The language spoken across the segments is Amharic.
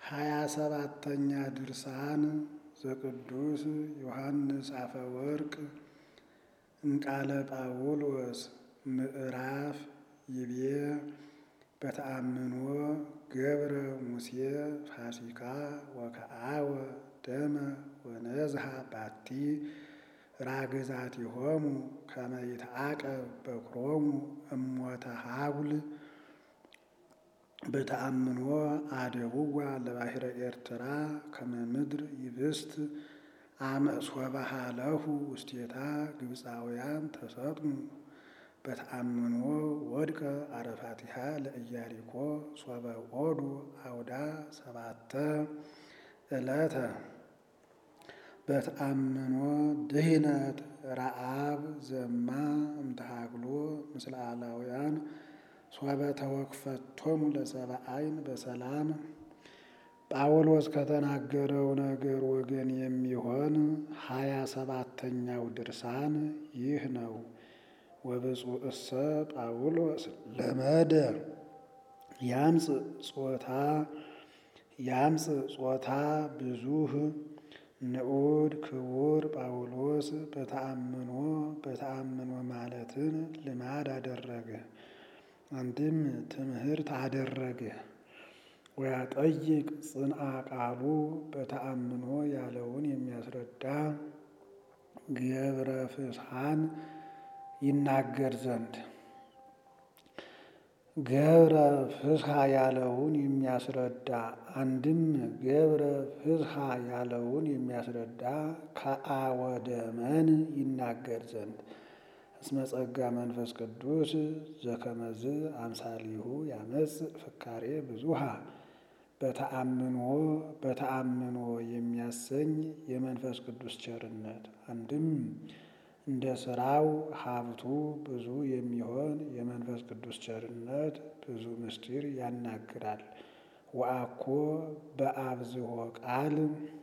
ሀያ ሰባተኛ ድርሳን ዘቅዱስ ዮሐንስ አፈወርቅ እምቃለ ጳውሎስ ምዕራፍ ይቤ በተአምኖ ገብረ ሙሴ ፋሲካ ወከአወ ደመ ወነዝሃ ባቲ ራግዛቲሆሙ ከመ ይትዓቀብ በኵሮሙ እሞተ ሀጉል በተአምኖ አደቡዋ ለባሕረ ኤርትራ ከመ ምድር ይብስት አመ ሶበ ሀለሁ ውስቴታ ግብፃውያን ተሰጥሙ በተአምኖ ወድቀ አረፋቲሃ ለኢያሪኮ ሶበ ኦዱ አውዳ ሰባተ ዕለተ በተአምኖ ድህነት ረአብ ዘማ እምተሃግሎ ምስለ አላውያን ሶበ ተወክፈቶሙ ለሰብአ ዓይን በሰላም ጳውሎስ ከተናገረው ነገር ወገን የሚሆን ሀያ ሰባተኛው ድርሳን ይህ ነው። ወብፁዕሰ ጳውሎስ ለመደ ያምፅ ጾታ ያምፅ ጾታ ብዙህ ንዑድ ክቡር ጳውሎስ በተአምኖ በተአምኖ ማለትን ልማድ አደረገ። አንድም ትምህርት አደረገ። ወያጠይቅ ጽንአ ቃሉ በተአምኖ ያለውን የሚያስረዳ ገብረ ፍስሐን ይናገር ዘንድ ገብረ ፍስሐ ያለውን የሚያስረዳ አንድም ገብረ ፍስሐ ያለውን የሚያስረዳ ከአወደመን ይናገር ዘንድ እስመ ጸጋ መንፈስ ቅዱስ ዘከመዝ አምሳሊሁ ያመጽ ፍካሬ ብዙሃ በተአምኖ በተአምኖ የሚያሰኝ የመንፈስ ቅዱስ ቸርነት አንድም እንደ ስራው ሀብቱ ብዙ የሚሆን የመንፈስ ቅዱስ ቸርነት ብዙ ምስጢር ያናግራል። ወአኮ በአብዝሆ ቃል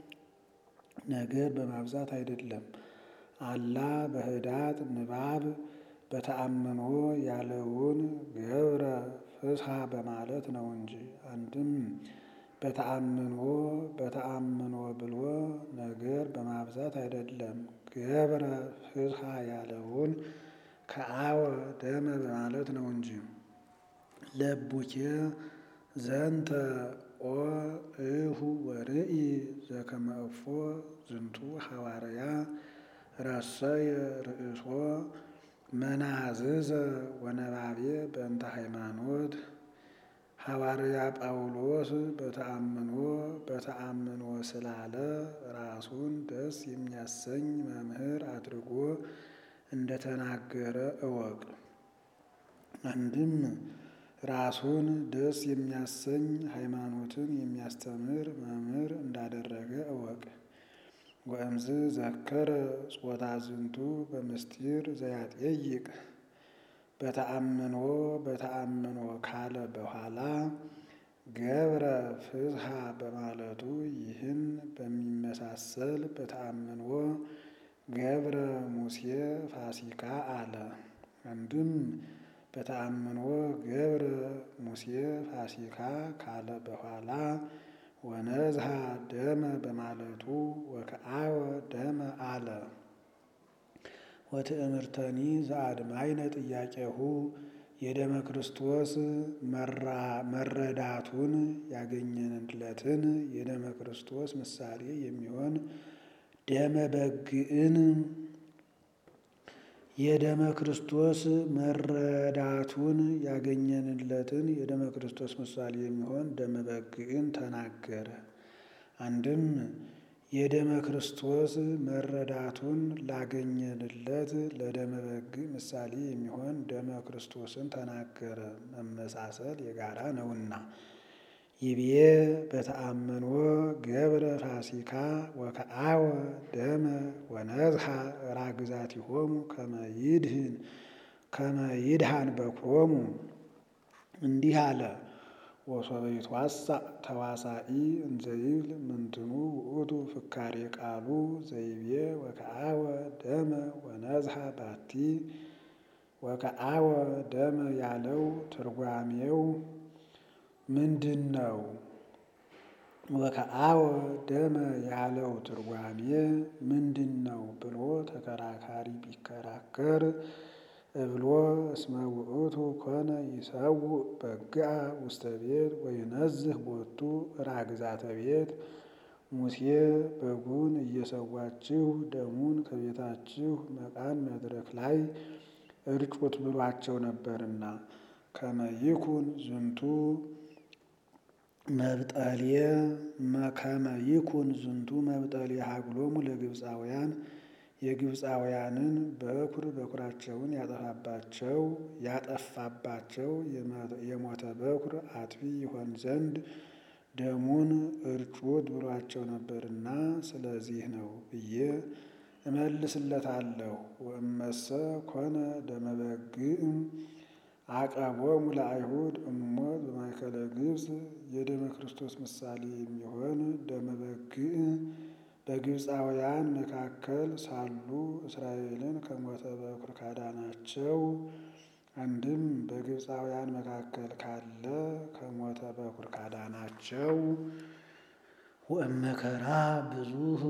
ነገር በማብዛት አይደለም። አላ በህዳት ንባብ በተአምኖ ያለውን ገብረ ፍስሐ በማለት ነው እንጂ አንድም በተአምኖ በተአምኖ ብሎ ነገር በማብዛት አይደለም። ገብረ ፍስሐ ያለውን ከአወ ደመ በማለት ነው እንጂ ለቡኬ ዘንተ ኦ እሁ ወርኢ ዘከመ እፎ ዝንቱ ሐዋርያ ረሰየ ርእሶ መናዝዘ ወነባቤ በእንተ ሃይማኖት ሐዋርያ ጳውሎስ በተአምኖ በተአምኖ ስላለ ራሱን ደስ የሚያሰኝ መምህር አድርጎ እንደተናገረ እወቅ። አንድም ራሱን ደስ የሚያሰኝ ሃይማኖትን የሚያስተምር መምህር እንዳደረገ እወቅ። ወእምዝ ዘከረ ጾታ ዝንቱ በምስጢር ዘያጠይቅ በተአምኖ በተአምኖ ካለ በኋላ ገብረ ፍስሐ በማለቱ ይህን በሚመሳሰል በተአምኖ ገብረ ሙሴ ፋሲካ አለ። አንድም በተአምኖ ገብረ ሙሴ ፋሲካ ካለ በኋላ ወነዝሃ ደመ በማለቱ ወከአወ ደመ አለ። ወትእምርተኒ ዘአድማይነ ጥያቄሁ የደመ ክርስቶስ መረዳቱን ያገኘንለትን የደመ ክርስቶስ ምሳሌ የሚሆን ደመ በግዕን የደመ ክርስቶስ መረዳቱን ያገኘንለትን የደመ ክርስቶስ ምሳሌ የሚሆን ደመ በግዕን ተናገረ። አንድም የደመ ክርስቶስ መረዳቱን ላገኘንለት ለደመ በግ ምሳሌ የሚሆን ደመ ክርስቶስን ተናገረ። መመሳሰል የጋራ ነውና። ይቤ በተአምኖ ገብረ ፋሲካ ወከአወ ደመ ወነዝሃ ራግዛቲሆሙ ከመ ይድህን ከመ ይድሃን በኵሮሙ እንዲህ አለ። ወሶበ ይትዋሳእ ተዋሳኢ እንዘይብል ምንትኑ ውእቱ ፍካሬ ቃሉ ዘይቤ ወከአወ ደመ ወነዝሃ ባቲ ወከአወ ደመ ያለው ትርጓሜው ምንድን ነው? ወከአወ ደመ ያለው ትርጓሜ ምንድን ነው ብሎ ተከራካሪ ቢከራከር እብሎ እስመ ውእቱ ኮነ ይሰውእ በግአ ውስተ ቤት ወይነዝህ ቦቱ ራግዛተ ቤት ሙሴ በጉን እየሰዋችሁ ደሙን ከቤታችሁ መቃን መድረክ ላይ እርጩት ብሏቸው ነበርና ከመይኩን ዝንቱ መብጠልየ ከመይኩን ዝንቱ መብጠልየ ሀግሎሙ ለግብፃውያን የግብፃውያንን በኩር በኩራቸውን ያጠፋባቸው ያጠፋባቸው የሞተ በኩር አጥፊ ይሆን ዘንድ ደሙን እርጩት ብሏቸው ነበርና ስለዚህ ነው ብዬ እመልስለታለሁ። ወእመሰ ኮነ ደመ በግዕ አቀቦሙ ለአይሁድ እሞት በማእከለ ግብፅ የደመ ክርስቶስ ምሳሌ የሚሆን ደመ በግዕ በግብፃውያን መካከል ሳሉ እስራኤልን ከሞተ በኩር ካዳናቸው አንድም በግብፃውያን መካከል ካለ ከሞተ በኩር ካዳናቸው ወእመከራ ብዙህ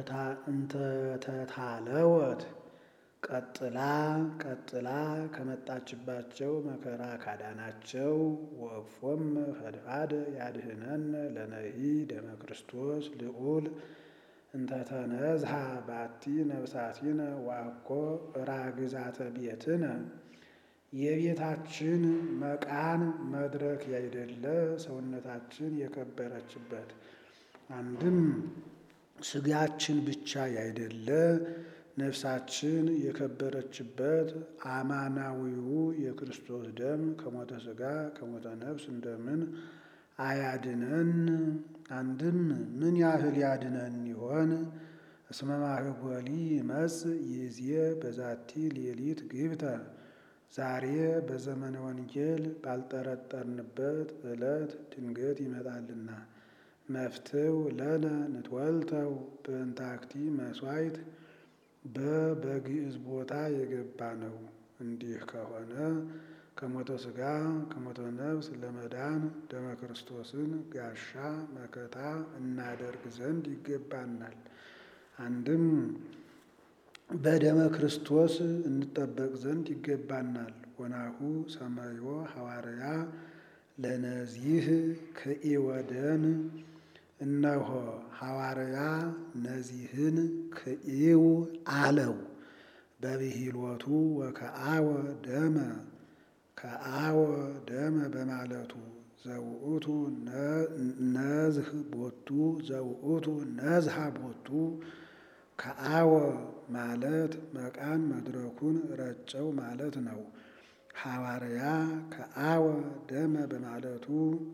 እንተታለወት ቀጥላ ቀጥላ ከመጣችባቸው መከራ ካዳናቸው ወእፎም ፈድፋደ ያድህነን ለነሂ ደመ ክርስቶስ ልዑል እንተተነዝሃ ባቲ ነብሳቲነ ዋኮ ራግዛተ ቤትነ የቤታችን መቃን መድረክ ያይደለ ሰውነታችን የከበረችበት አንድም ስጋችን ብቻ ያይደለ ነፍሳችን የከበረችበት አማናዊው የክርስቶስ ደም ከሞተ ስጋ ከሞተ ነፍስ እንደምን አያድነን? አንድም ምን ያህል ያድነን ይሆን? እስመ ማህጎሊ ይመጽእ ይእዜ በዛቲ ሌሊት ግብተ ዛሬ በዘመነ ወንጌል ባልጠረጠርንበት ዕለት ድንገት ይመጣልና መፍትው ለነ ንትወልተው በእንታክቲ መስዋዕት በበግዕዝ ቦታ የገባ ነው። እንዲህ ከሆነ ከሞተ ሥጋ ከሞተ ነፍስ ለመዳን ደመ ክርስቶስን ጋሻ መከታ እናደርግ ዘንድ ይገባናል። አንድም በደመ ክርስቶስ እንጠበቅ ዘንድ ይገባናል። ወናሁ ሰማዮ ሐዋርያ ለነዚህ ክኢወደን እነሆ ሐዋርያ ነዚህን ክኢው አለው በብሂሎቱ ወከአወ ደመ ከአወ ደመ በማለቱ ዘውእቱ ነዝህ ቦቱ ዘውእቱ ነዝሃ ቦቱ ከአወ ማለት መቃን መድረኩን ረጨው ማለት ነው። ሐዋርያ ከአወ ደመ በማለቱ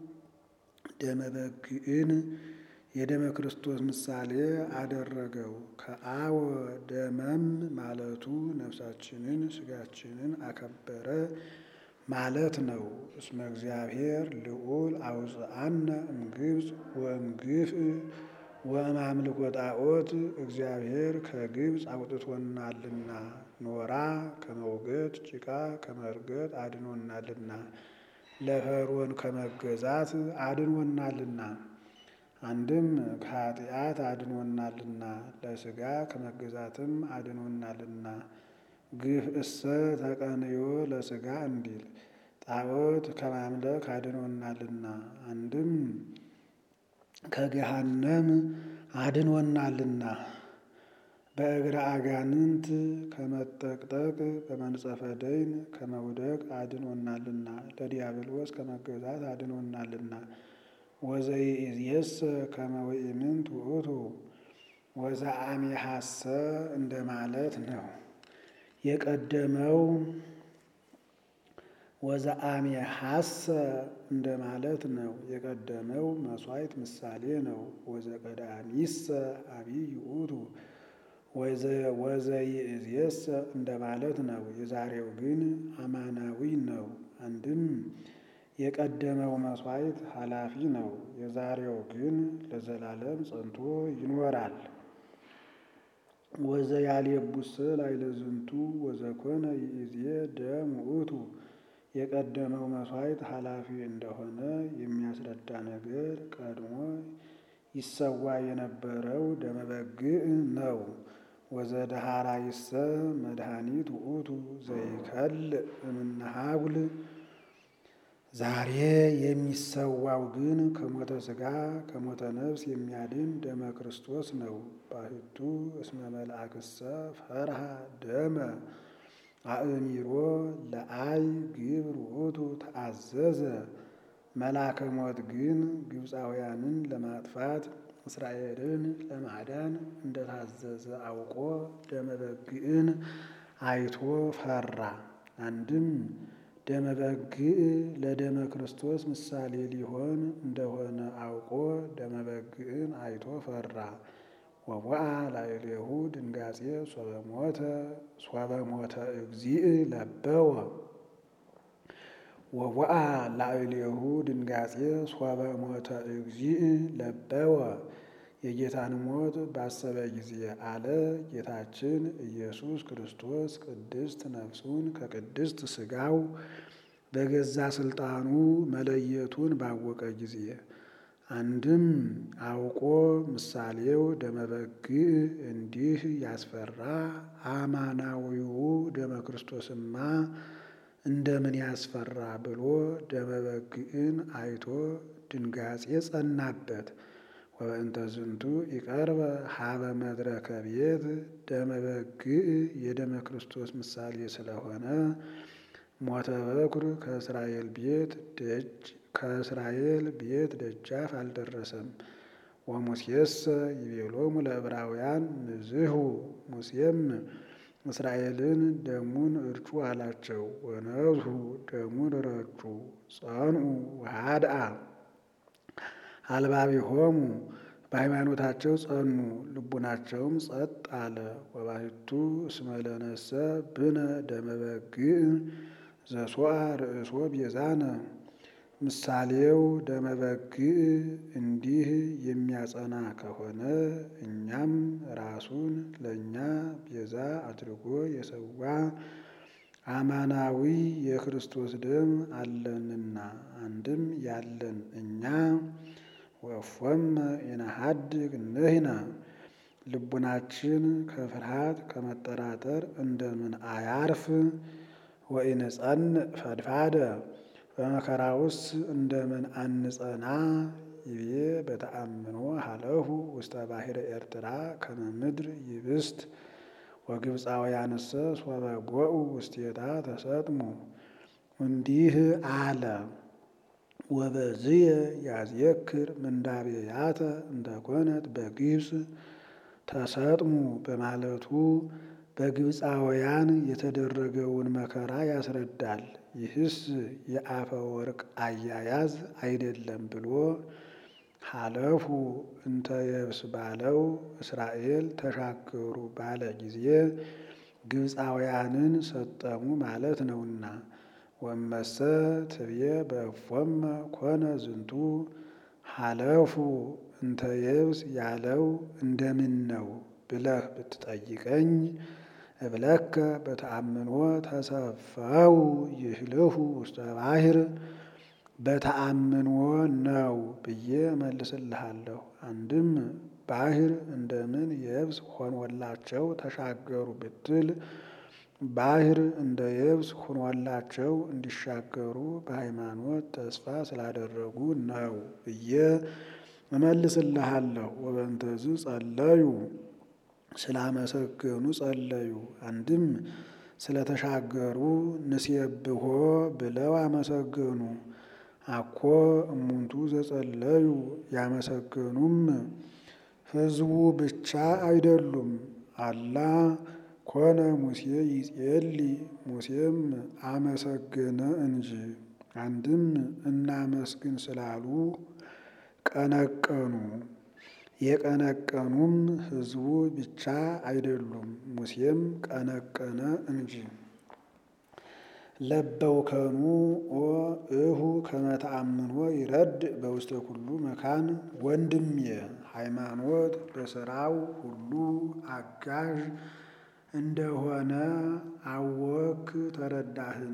ደመ በግዕን የደመ ክርስቶስ ምሳሌ አደረገው። ከአወ ደመም ማለቱ ነፍሳችንን ስጋችንን አከበረ ማለት ነው። እስመ እግዚአብሔር ልዑል አውፅአነ እምግብፅ ወእምግፍ ወእማምልኮ ጣዖት እግዚአብሔር ከግብፅ አውጥቶናልና ኖራ ከመውገድ ጭቃ ከመርገጥ አድኖናልና ለፈርዖን ከመገዛት አድኖናልና አንድም ከኃጢአት አድኖናልና ለሥጋ ከመገዛትም አድኖናልና ግፍ እሰ ተቀንዮ ለሥጋ እንዲል ጣዖት ከማምለክ አድኖናልና አንድም ከገሃነም አድኖናልና በእግረ አጋንንት ከመጠቅጠቅ በመንጸፈ ደይን ከመውደቅ አድኖናልና ለዲያብሎስ ከመገዛት አድኖናልና ወዘይእዜሰ ከመ ወኢምንት ውእቱ ወዘአሜሐሰ እንደማለት ነው። የቀደመው ወዘአሜሐሰ እንደማለት ነው። የቀደመው መሥዋዕት ምሳሌ ነው። ወዘቀዳሚሰ አብይ ውእቱ ወዘይእዜሰ እንደማለት ነው። የዛሬው ግን አማናዊ ነው። አንድም የቀደመው መሥዋዕት ኃላፊ ነው። የዛሬው ግን ለዘላለም ጸንቶ ይኖራል። ወዘያልየቡሰ ላዕለ ዝንቱ ወዘኮነ ይእዜ ደም ውእቱ የቀደመው መሥዋዕት ኃላፊ እንደሆነ የሚያስረዳ ነገር ቀድሞ ይሰዋ የነበረው ደመ በግዕ ነው። ወዘደሃራይሰ መድኃኒት ውእቱ ዘይከልእ እምነሃጉል ዛሬ የሚሰዋው ግን ከሞተ ሥጋ ከሞተ ነፍስ የሚያድን ደመ ክርስቶስ ነው። ባሕቱ እስመ መልአክሰ ፈርሃ ደመ አእሚሮ ለአይ ግብር ውእቱ ተአዘዘ። መልአከ ሞት ግን ግብፃውያንን ለማጥፋት እስራኤልን ለማዳን እንደታዘዘ አውቆ ደመ በግዕን አይቶ ፈራ። አንድም ደመ በግዕ ለደመ ክርስቶስ ምሳሌ ሊሆን እንደሆነ አውቆ ደመ በግዕን አይቶ ፈራ። ወወአ ላዕሌሁ ድንጋጼ ሶበ ሞተ ሶበ ሞተ እግዚእ ለበወ ወወአ ላዕሌሁ ድንጋጼ ሶበ ሞተ እግዚእ ለበወ የጌታን ሞት ባሰበ ጊዜ አለ ጌታችን ኢየሱስ ክርስቶስ ቅድስት ነፍሱን ከቅድስት ሥጋው በገዛ ሥልጣኑ መለየቱን ባወቀ ጊዜ አንድም አውቆ ምሳሌው ደመ በግዕ እንዲህ ያስፈራ አማናዊው ደመ ክርስቶስማ እንደምን ያስፈራ ብሎ ደመ በግዕን አይቶ ድንጋጼ ጸናበት። ወበእንተ ዝንቱ ይቀርበ ሀበ መድረከ ቤት ደመ በግዕ የደመ ክርስቶስ ምሳሌ ስለሆነ ሞተ በኩር ከእስራኤል ቤት ደጅ ከእስራኤል ቤት ደጃፍ አልደረሰም። ወሙሴሰ ይቤሎሙ ለዕብራውያን ንዝሁ ሙሴም እስራኤልን ደሙን እርጩ አላቸው። ወነዝሁ ደሙን ረጩ ጸንዑ ወሃድአ አልባቢሆሙ በሃይማኖታቸው ጸኑ፣ ልቡናቸውም ጸጥ አለ። ወባሕቱ እስመ ለነሰ ብነ ደመ በግዕ ዘሶአ ርእሶ ቤዛነ ምሳሌው ደመ በግዕ እንዲህ የሚያጸና ከሆነ እኛም ራሱን ለእኛ ቤዛ አድርጎ የሰዋ አማናዊ የክርስቶስ ደም አለንና አንድም ያለን እኛ ወፎመ ኢነሐድግ ንሕነ ልቡናችን ከፍርሃት ከመጠራጠር እንደምን አያርፍ? ወኢንጸንዕ ፈድፋደ በመከራውስ እንደምን አንጸና? ይቤ በተአምኖ ሀለሁ ውስተ ባሕረ ኤርትራ ከመ ምድር ይብስት ወግብፃውያንሰ ሶበ ጎኡ ውስቴታ ተሰጥሙ። እንዲህ አለ ወበዝየ ያዝየክር ምንዳቤያተ እንተኮነት በግብፅ ተሰጥሙ በማለቱ በግብፃውያን የተደረገውን መከራ ያስረዳል። ይህስ የአፈ ወርቅ አያያዝ አይደለም ብሎ ሀለፉ እንተ የብስ ባለው እስራኤል ተሻገሩ ባለ ጊዜ ግብፃውያንን ሰጠሙ ማለት ነውና። ወመሰ ትብየ በእፎመ ኮነ ዝንቱ ሀለፉ እንተ የብስ ያለው እንደምን ነው ብለህ ብትጠይቀኝ እብለከ በተአምኖ ተሰፈው ይህልፉ ውስተ ባሕር በተአምኖ ነው ብዬ መልስልሃለሁ። አንድም ባሕር እንደምን የብስ ሆኖላቸው ተሻገሩ ብትል ባሕር እንደ የብስ ሆኖላቸው እንዲሻገሩ በሃይማኖት ተስፋ ስላደረጉ ነው ብዬ እመልስልሃለሁ። ወበንተዝ ጸለዩ ስላመሰገኑ ጸለዩ። አንድም ስለተሻገሩ ንሴብሖ ብለው አመሰገኑ። አኮ እሙንቱ ዘጸለዩ ያመሰገኑም ሕዝቡ ብቻ አይደሉም። አላ ኮነ ሙሴ ይጼሊ ሙሴም አመሰገነ እንጂ። አንድም እናመስግን ስላሉ ቀነቀኑ። የቀነቀኑም ሕዝቡ ብቻ አይደሉም፣ ሙሴም ቀነቀነ እንጂ። ለበውከኑ ኦ እሁ ከመተአምኖ ይረድ በውስተ ኩሉ መካን ወንድሜ ሃይማኖት በስራው ሁሉ አጋዥ እንደሆነ አወክ ተረዳህን?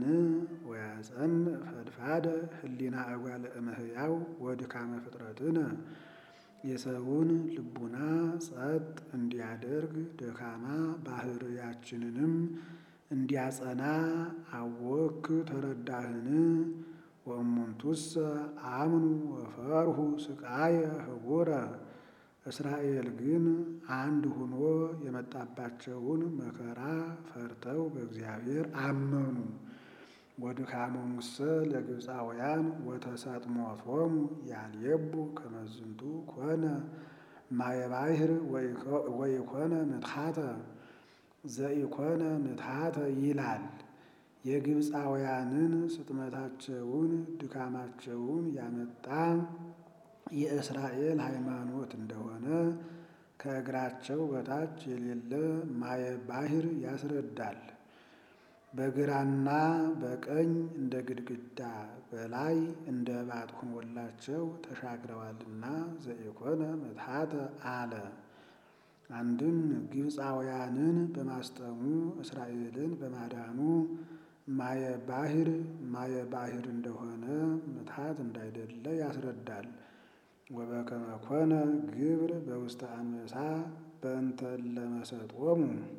ወያጸንዕ ፈድፋደ ህሊና እጓለ እመሕያው ወድካመ ፍጥረትነ የሰውን ልቡና ጸጥ እንዲያደርግ ደካማ ባህርያችንንም እንዲያጸና አወክ ተረዳህን? ወእሙንቱሰ አምኑ ወፈርሁ ስቃየ ህቡረ እስራኤል ግን አንድ ሆኖ የመጣባቸውን መከራ ፈርተው በእግዚአብሔር አመኑ። ወድካሞሙሰ ለግብፃውያን ወተሰጥሞቶሙ ያልየቡ ከመዝንቱ ኮነ ማየ ባሕር ወኢኮነ ምትሐተ ዘኢኮነ ምትሐተ ይላል። የግብፃውያንን ስጥመታቸውን ድካማቸውን ያመጣ የእስራኤል ሃይማኖት እንደሆነ ከእግራቸው በታች የሌለ ማየ ባሕር ያስረዳል። በግራና በቀኝ እንደ ግድግዳ በላይ እንደ ባጥ ሆኖላቸው ተሻግረዋልና ዘኢኮነ ምትሐተ አለ። አንድም ግብፃውያንን በማስጠሙ እስራኤልን በማዳኑ ማየ ባሕር ማየ ባሕር እንደሆነ ምትሐት እንዳይደለ ያስረዳል። ወበከመ ኮነ ግብር በውስተ አንበሳ በእንተ ለመሰጦሙ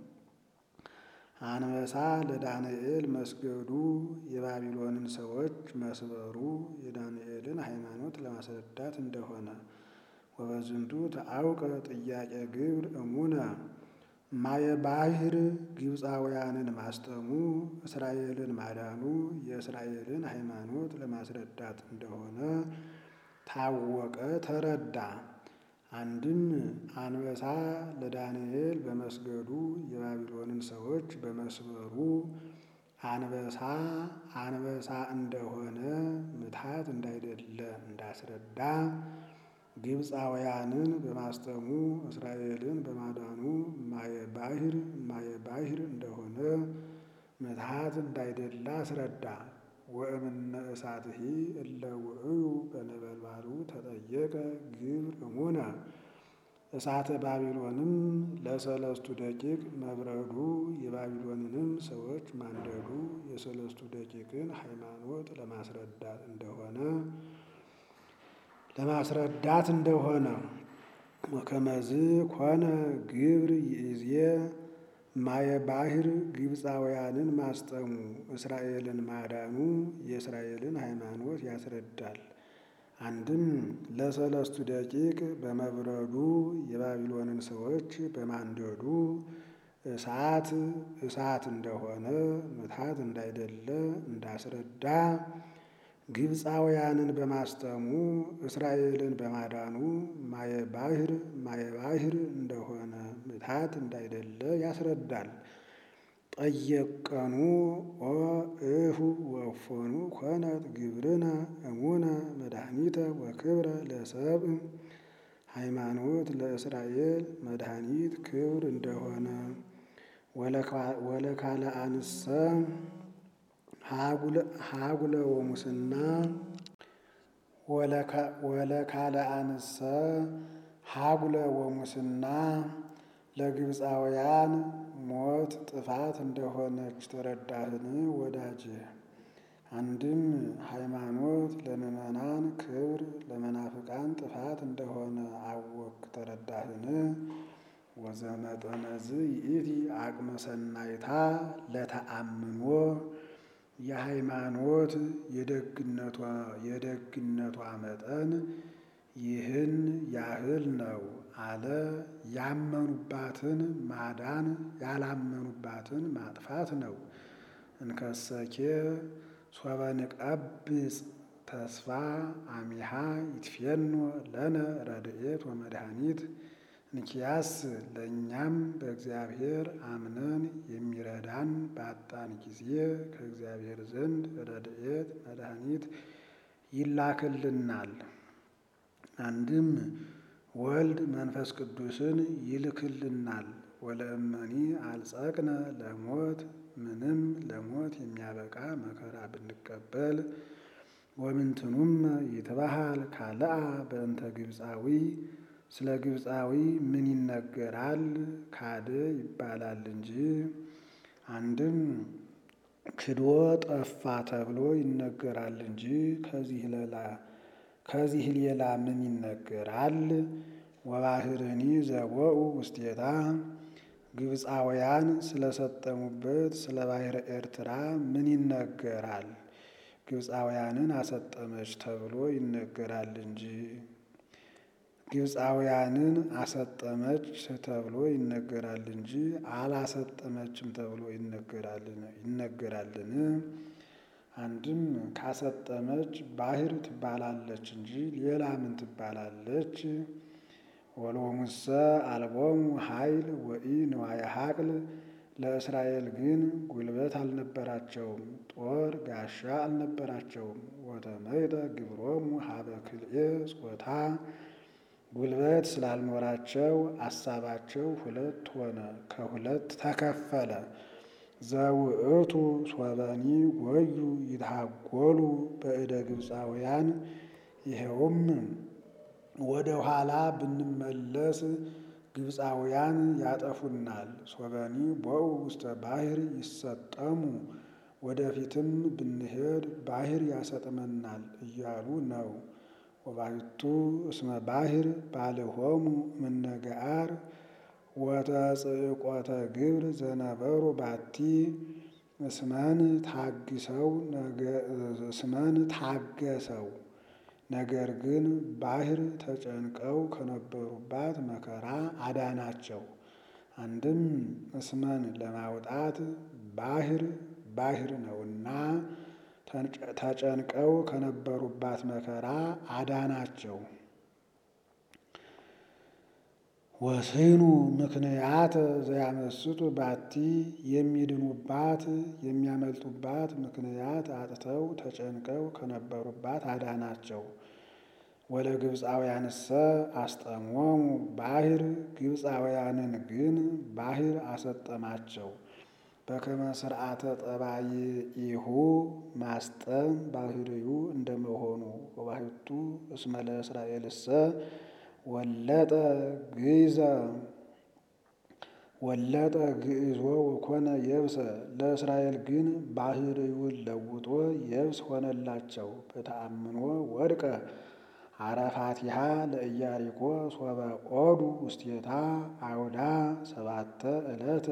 አንበሳ ለዳንኤል መስገዱ የባቢሎንን ሰዎች መስበሩ የዳንኤልን ሃይማኖት ለማስረዳት እንደሆነ ወበዝንቱ ተአውቀ ጥያቄ ግብር እሙነ ማየ ባሕር ግብፃውያንን ማስጠሙ እስራኤልን ማዳኑ የእስራኤልን ሃይማኖት ለማስረዳት እንደሆነ ታወቀ፣ ተረዳ። አንድም አንበሳ ለዳንኤል በመስገዱ የባቢሎንን ሰዎች በመስበሩ አንበሳ አንበሳ እንደሆነ ምትሐት እንዳይደለ እንዳስረዳ ግብፃውያንን በማስጠሙ እስራኤልን በማዳኑ ማየ ባሕር ማየ ባሕር እንደሆነ ምትሐት እንዳይደለ አስረዳ። ወእምነ እሳትሂ እለ ውእዩ በነበልባሉ ተጠየቀ ግብር እሙነ እሳተ ባቢሎንም ለሰለስቱ ደቂቅ መብረዱ የባቢሎንንም ሰዎች ማንደዱ የሰለስቱ ደቂቅን ሃይማኖት ለማስረዳት እንደሆነ ለማስረዳት እንደሆነ ወከመዝ ኮነ ግብር ይእዜ ማየ ባሕር ግብፃውያንን ማስጠሙ እስራኤልን ማዳኑ የእስራኤልን ሃይማኖት ያስረዳል። አንድም ለሰለስቱ ደቂቅ በመብረዱ የባቢሎንን ሰዎች በማንደዱ እሳት እሳት እንደሆነ ምትሐት እንዳይደለ እንዳስረዳ ግብፃውያንን በማስጠሙ እስራኤልን በማዳኑ ማየ ባሕር ማየ ባሕር እንደሆነ ምትሐት እንዳይደለ ያስረዳል። ጠየቀኑ ኦ እሁ ወእፎኑ ኮነት ግብርነ እሙነ መድኃኒተ ወክብረ ለሰብእ ሃይማኖት ለእስራኤል መድኃኒት ክብር እንደሆነ ወለካልአንሰ ሀጉለ ወሙስና ወለካልአንሰ ሀጉለ ወሙስና ለግብፃውያን ሞት ጥፋት እንደሆነች ተረዳህን ወዳጅ? አንድም ሃይማኖት ለምዕመናን ክብር ለመናፍቃን ጥፋት እንደሆነ አወክ ተረዳህን? ወዘመጠነዝ ይእቲ አቅመ ሰናይታ ለተአምኖ የሃይማኖት የደግነቷ መጠን ይህን ያህል ነው አለ። ያመኑባትን ማዳን ያላመኑባትን ማጥፋት ነው። እንከሰኬ ሶበ ንቀብጽ ተስፋ አሚሃ ይትፌኖ ለነ ረድኤት ወመድኃኒት እንኪያስ ለእኛም በእግዚአብሔር አምነን የሚረዳን ባጣን ጊዜ ከእግዚአብሔር ዘንድ ረድኤት መድኃኒት ይላክልናል። አንድም ወልድ መንፈስ ቅዱስን ይልክልናል። ወለእመኒ አልጸቅነ ለሞት ምንም ለሞት የሚያበቃ መከራ ብንቀበል ወምንትኑም ይትበሃል ካልአ በእንተ ግብፃዊ ስለ ግብፃዊ ምን ይነገራል? ካደ ይባላል እንጂ። አንድም ክዶ ጠፋ ተብሎ ይነገራል እንጂ ከዚህ ሌላ ከዚህ ሌላ ምን ይነገራል? ወባህርኒ ዘቦኡ ውስቴታ ግብፃውያን ስለሰጠሙበት ስለ ባሕረ ኤርትራ ምን ይነገራል? ግብፃውያንን አሰጠመች ተብሎ ይነገራል እንጂ ግብፃውያንን አሰጠመች ተብሎ ይነገራል እንጂ አላሰጠመችም ተብሎ ይነገራልን? አንድም ካሰጠመች ባሕር ትባላለች እንጂ ሌላ ምን ትባላለች? ወሎሙሰ አልቦሙ ኃይል ወኢ ንዋየ ሐቅል ለእስራኤል ግን ጉልበት አልነበራቸውም፣ ጦር ጋሻ አልነበራቸውም። ወተመይጠ ግብሮሙ ሀበ ክልኤ ጾታ ጉልበት ስላልኖራቸው አሳባቸው ሁለት ሆነ፣ ከሁለት ተከፈለ። ዘውእቱ ሶበኒ ጎዩ ይትሃጎሉ በእደ ግብፃውያን ይኸውም ወደ ኋላ ብንመለስ ግብፃውያን ያጠፉናል። ሶበኒ ቦኡ ውስተ ባሕር ይሰጠሙ ወደፊትም ብንሄድ ባሕር ያሰጥመናል እያሉ ነው። ወባሕቱ እስመ ባሕር ባልሆሙ እምነገአር ወተጽእቆተ ግብር ዘነበሩ ባቲ እስመን ታግሰው እስመን ታገሰው ነገር ግን ባሕር ተጨንቀው ከነበሩባት መከራ አዳናቸው። አንድም እስመን ለማውጣት ባሕር ባሕር ነውና ተጨንቀው ከነበሩባት መከራ አዳናቸው። ወስኑ ምክንያት ዘያመስጡ ባቲ የሚድኑባት የሚያመልጡባት ምክንያት አጥተው ተጨንቀው ከነበሩባት አዳናቸው። ወለ ግብፃውያንሰ አስጠሞሙ ባሕር ግብፃውያንን ግን ባሕር አሰጠማቸው። በከመ ስርዓተ ጠባይኢሁ ማስጠም ባሕርዩ እንደመሆኑ ወባሕቱ እስመ ለእስራኤልሰ ወለጠ ግእዘ ወለጠ ግእዞ ወኮነ የብሰ ለእስራኤል ግን ባሕርዩን ለውጦ የብስ ሆነላቸው። በተአምኖ ወድቀ አረፋቲሃ ለኢያሪኮ ሶበ ኦዱ ውስቴታ አውዳ ሰባተ ዕለተ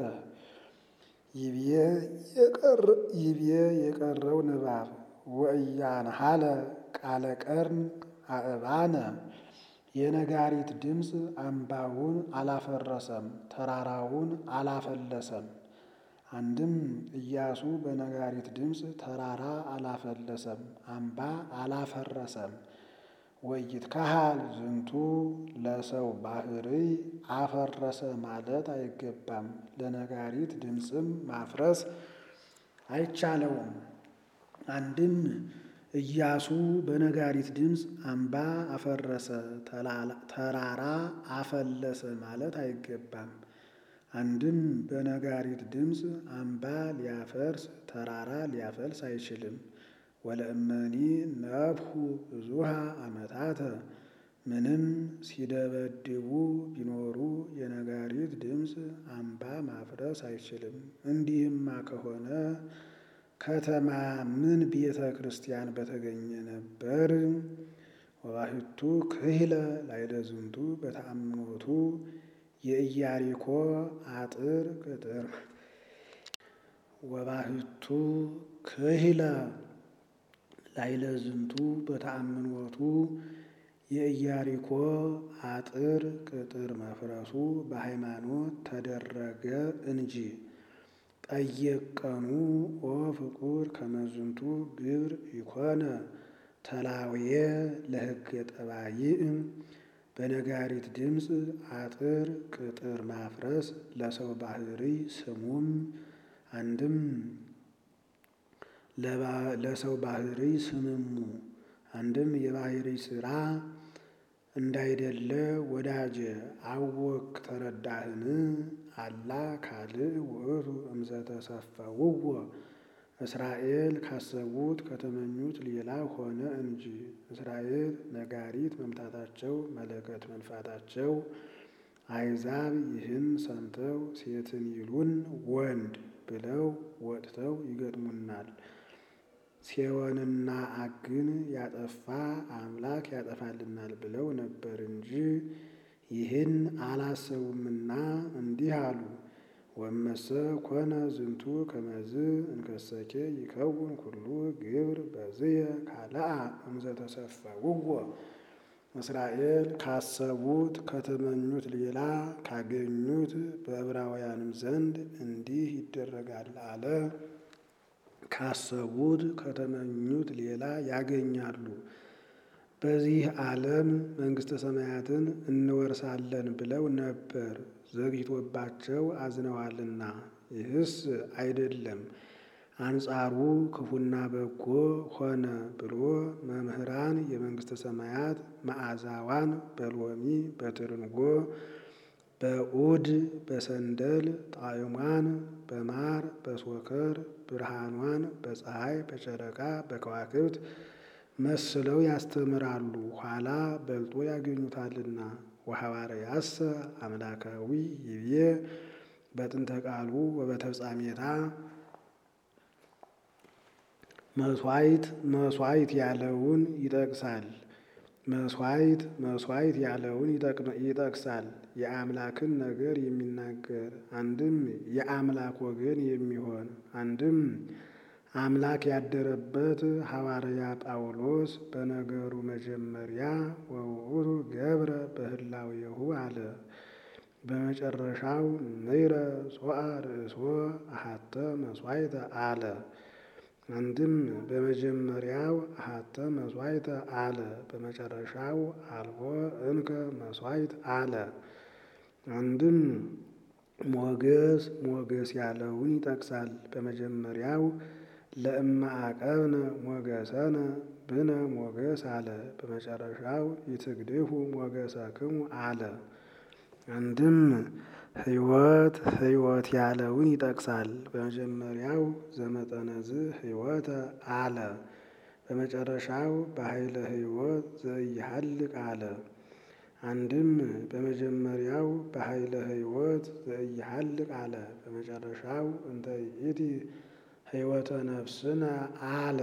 ይቤ የቀረው ንባብ ወእያንሃለ ቃለ ቀርን አእባነ የነጋሪት ድምፅ አምባውን አላፈረሰም፣ ተራራውን አላፈለሰም። አንድም ኢያሱ በነጋሪት ድምፅ ተራራ አላፈለሰም፣ አምባ አላፈረሰም። ወይትካሃል ዝንቱ ለሰው ባሕርይ አፈረሰ ማለት አይገባም። ለነጋሪት ድምፅም ማፍረስ አይቻለውም። አንድም ኢያሱ በነጋሪት ድምፅ አምባ አፈረሰ፣ ተራራ አፈለሰ ማለት አይገባም። አንድም በነጋሪት ድምፅ አምባ ሊያፈርስ ተራራ ሊያፈልስ አይችልም። ወለእመኒ ነፍሑ ብዙሃ ዓመታተ ምንም ሲደበድቡ ቢኖሩ የነጋሪት ድምፅ አምባ ማፍረስ አይችልም። እንዲህማ ከሆነ ከተማ ምን ቤተ ክርስቲያን በተገኘ ነበር። ወባሕቱ ክህለ ላዕለ ዝንቱ በተአምኖቱ የኢያሪኮ አጥር ቅጥር ወባሕቱ ክህለ ላዕለ ዝንቱ በተአምኖቱ የኢያሪኮ አጥር ቅጥር መፍረሱ በሃይማኖት ተደረገ እንጂ። ጠየቀኑ ኦ ፍቁር ከመዝንቱ ግብር ይኮነ ተላውየ ለሕገ ጠባይእ በነጋሪት ድምፅ አጥር ቅጥር ማፍረስ ለሰው ባሕርይ ስሙም አንድም ለሰው ባሕርይ ስምሙ አንድም የባሕርይ ሥራ እንዳይደለ ወዳጀ አወክ ተረዳህን? አላ ካልእ ውእቱ እምዘተሰፈውዎ እስራኤል ካሰቡት ከተመኙት ሌላ ሆነ እንጂ። እስራኤል ነጋሪት መምታታቸው መለከት መንፋታቸው አሕዛብ ይህን ሰምተው ሴትን ይሉን ወንድ ብለው ወጥተው ይገጥሙናል። ሴዎንና አግን ያጠፋ አምላክ ያጠፋልናል ብለው ነበር እንጂ ይህን አላሰቡምና እንዲህ አሉ። ወመሰ ኮነ ዝንቱ ከመዝ እንከሰኬ ይከውን ኩሉ ግብር በዝየ ካልአ እምዘ ተሰፈውዎ እስራኤል ካሰቡት ከተመኙት ሌላ ካገኙት በዕብራውያንም ዘንድ እንዲህ ይደረጋል አለ። ካሰቡት ከተመኙት ሌላ ያገኛሉ። በዚህ ዓለም መንግሥተ ሰማያትን እንወርሳለን ብለው ነበር፣ ዘግይቶባቸው አዝነዋልና። ይህስ አይደለም አንጻሩ ክፉና በጎ ሆነ ብሎ መምህራን የመንግሥተ ሰማያት መዓዛዋን በሎሚ በትርንጎ በዑድ በሰንደል ጣዕሟን በማር በሶከር ብርሃኗን በፀሐይ በጨረቃ በከዋክብት መስለው ያስተምራሉ፣ ኋላ በልጦ ያገኙታልና። ወሐዋርያሰ አምላካዊ ይቤ በጥንተ ቃሉ ወበተፍጻሜታ መስዋዕት መስዋዕት ያለውን ይጠቅሳል። መስዋዕት መስዋዕት ያለውን ይጠቅሳል። የአምላክን ነገር የሚናገር አንድም የአምላክ ወገን የሚሆን አንድም አምላክ ያደረበት ሐዋርያ ጳውሎስ በነገሩ መጀመሪያ ወውእቱ ገብረ በህላዌሁ አለ። በመጨረሻው ንይረ ሶአ ርእሶ አሐተ መስዋዕተ አለ። አንድም በመጀመሪያው አሐተ መስዋዕተ አለ፣ በመጨረሻው አልቦ እንከ መስዋዕት አለ። አንድም ሞገስ ሞገስ ያለውን ይጠቅሳል። በመጀመሪያው ለእመ አቀብነ ሞገሰነ ብነ ሞገስ አለ። በመጨረሻው ይትግድፉ ሞገሰክሙ አለ። አንድም ሕይወት ሕይወት ያለውን ይጠቅሳል። በመጀመሪያው ዘመጠነዝ ሕይወተ አለ። በመጨረሻው በኃይለ ሕይወት ዘኢሃልቅ አለ። አንድም በመጀመሪያው በኃይለ ሕይወት ዘኢሃልቅ አለ። በመጨረሻው እንተ ይእቲ ሕይወተ ነፍስነ አለ።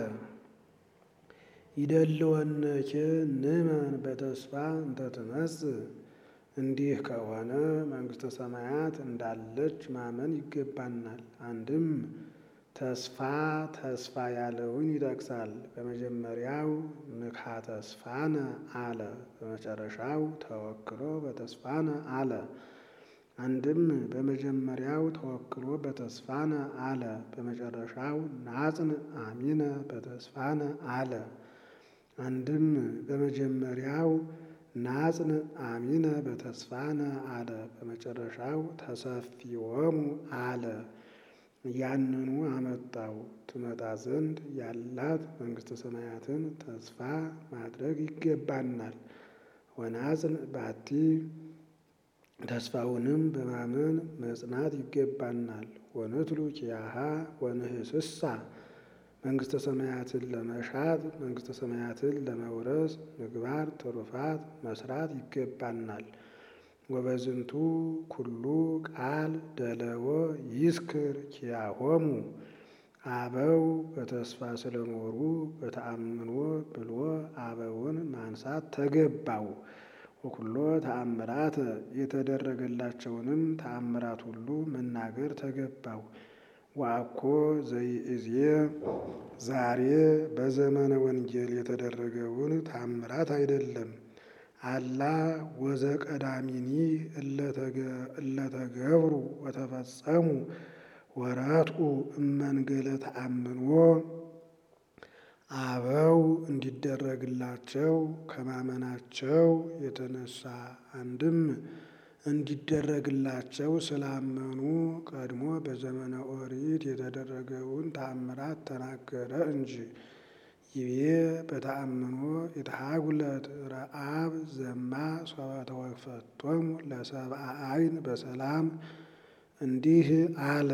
ይደልወነኬ ንመን በተስፋ እንተ ትመጽእ እንዲህ ከሆነ መንግሥተ ሰማያት እንዳለች ማመን ይገባናል። አንድም ተስፋ ተስፋ ያለውን ይጠቅሳል። በመጀመሪያው ምክሐ ተስፋነ አለ። በመጨረሻው ተወክሎ በተስፋነ አለ። አንድም በመጀመሪያው ተወክሎ በተስፋነ አለ። በመጨረሻው ናጽን አሚነ በተስፋነ አለ። አንድም በመጀመሪያው ናጽን አሚነ በተስፋነ አለ። በመጨረሻው ተሰፊዎሙ አለ። ያንኑ አመጣው ትመጣ ዘንድ ያላት መንግሥተ ሰማያትን ተስፋ ማድረግ ይገባናል። ወናጽን ባቲ ተስፋውንም በማመን መጽናት ይገባናል። ወንትሉ ኪያሃ ወንህስሳ መንግሥተ ሰማያትን ለመሻት መንግሥተ ሰማያትን ለመውረስ ምግባር ትሩፋት መስራት ይገባናል። ወበዝንቱ ኩሉ ቃል ደለወ ይስክር ኪያሆሙ አበው በተስፋ ስለኖሩ በተአምኖ ብሎ አበውን ማንሳት ተገባው። ወኩሎ ተአምራት የተደረገላቸውንም ተአምራት ሁሉ መናገር ተገባው። ወአኮ ዘይእዜ ዛሬ በዘመነ ወንጌል የተደረገውን ተአምራት አይደለም። አላ ወዘቀዳሚኒ እለተገብሩ ወተፈጸሙ ወረትኡ እመንገለ ተአምኖ አበው እንዲደረግላቸው ከማመናቸው የተነሳ አንድም እንዲደረግላቸው ስላመኑ ቀድሞ በዘመነ ኦሪት የተደረገውን ተአምራት ተናገረ እንጂ። ይቤ በተአምኖ የተሃጉለት ረአብ ዘማ ሶበ ተወፈቶሙ ለሰብአ አይን በሰላም እንዲህ አለ።